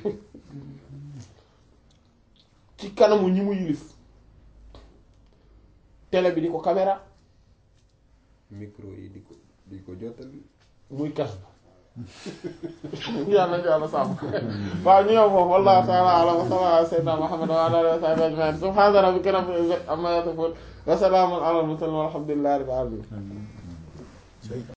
ci kanamu ñi mu yilif télé bi di ko caméra micro yi di ko di ko jottali muy kas yàlla na yàlla sàmm waaw ñu yow foofu wallahu ta'ala a'lam wa sallallahu ala sayyidina Muhammad wa ala alihi wa sahbihi ajma'in subhana rabbika rabbil izzati amma yasifun wa salamun ala al mursalin walhamdulillahi rabbil alamin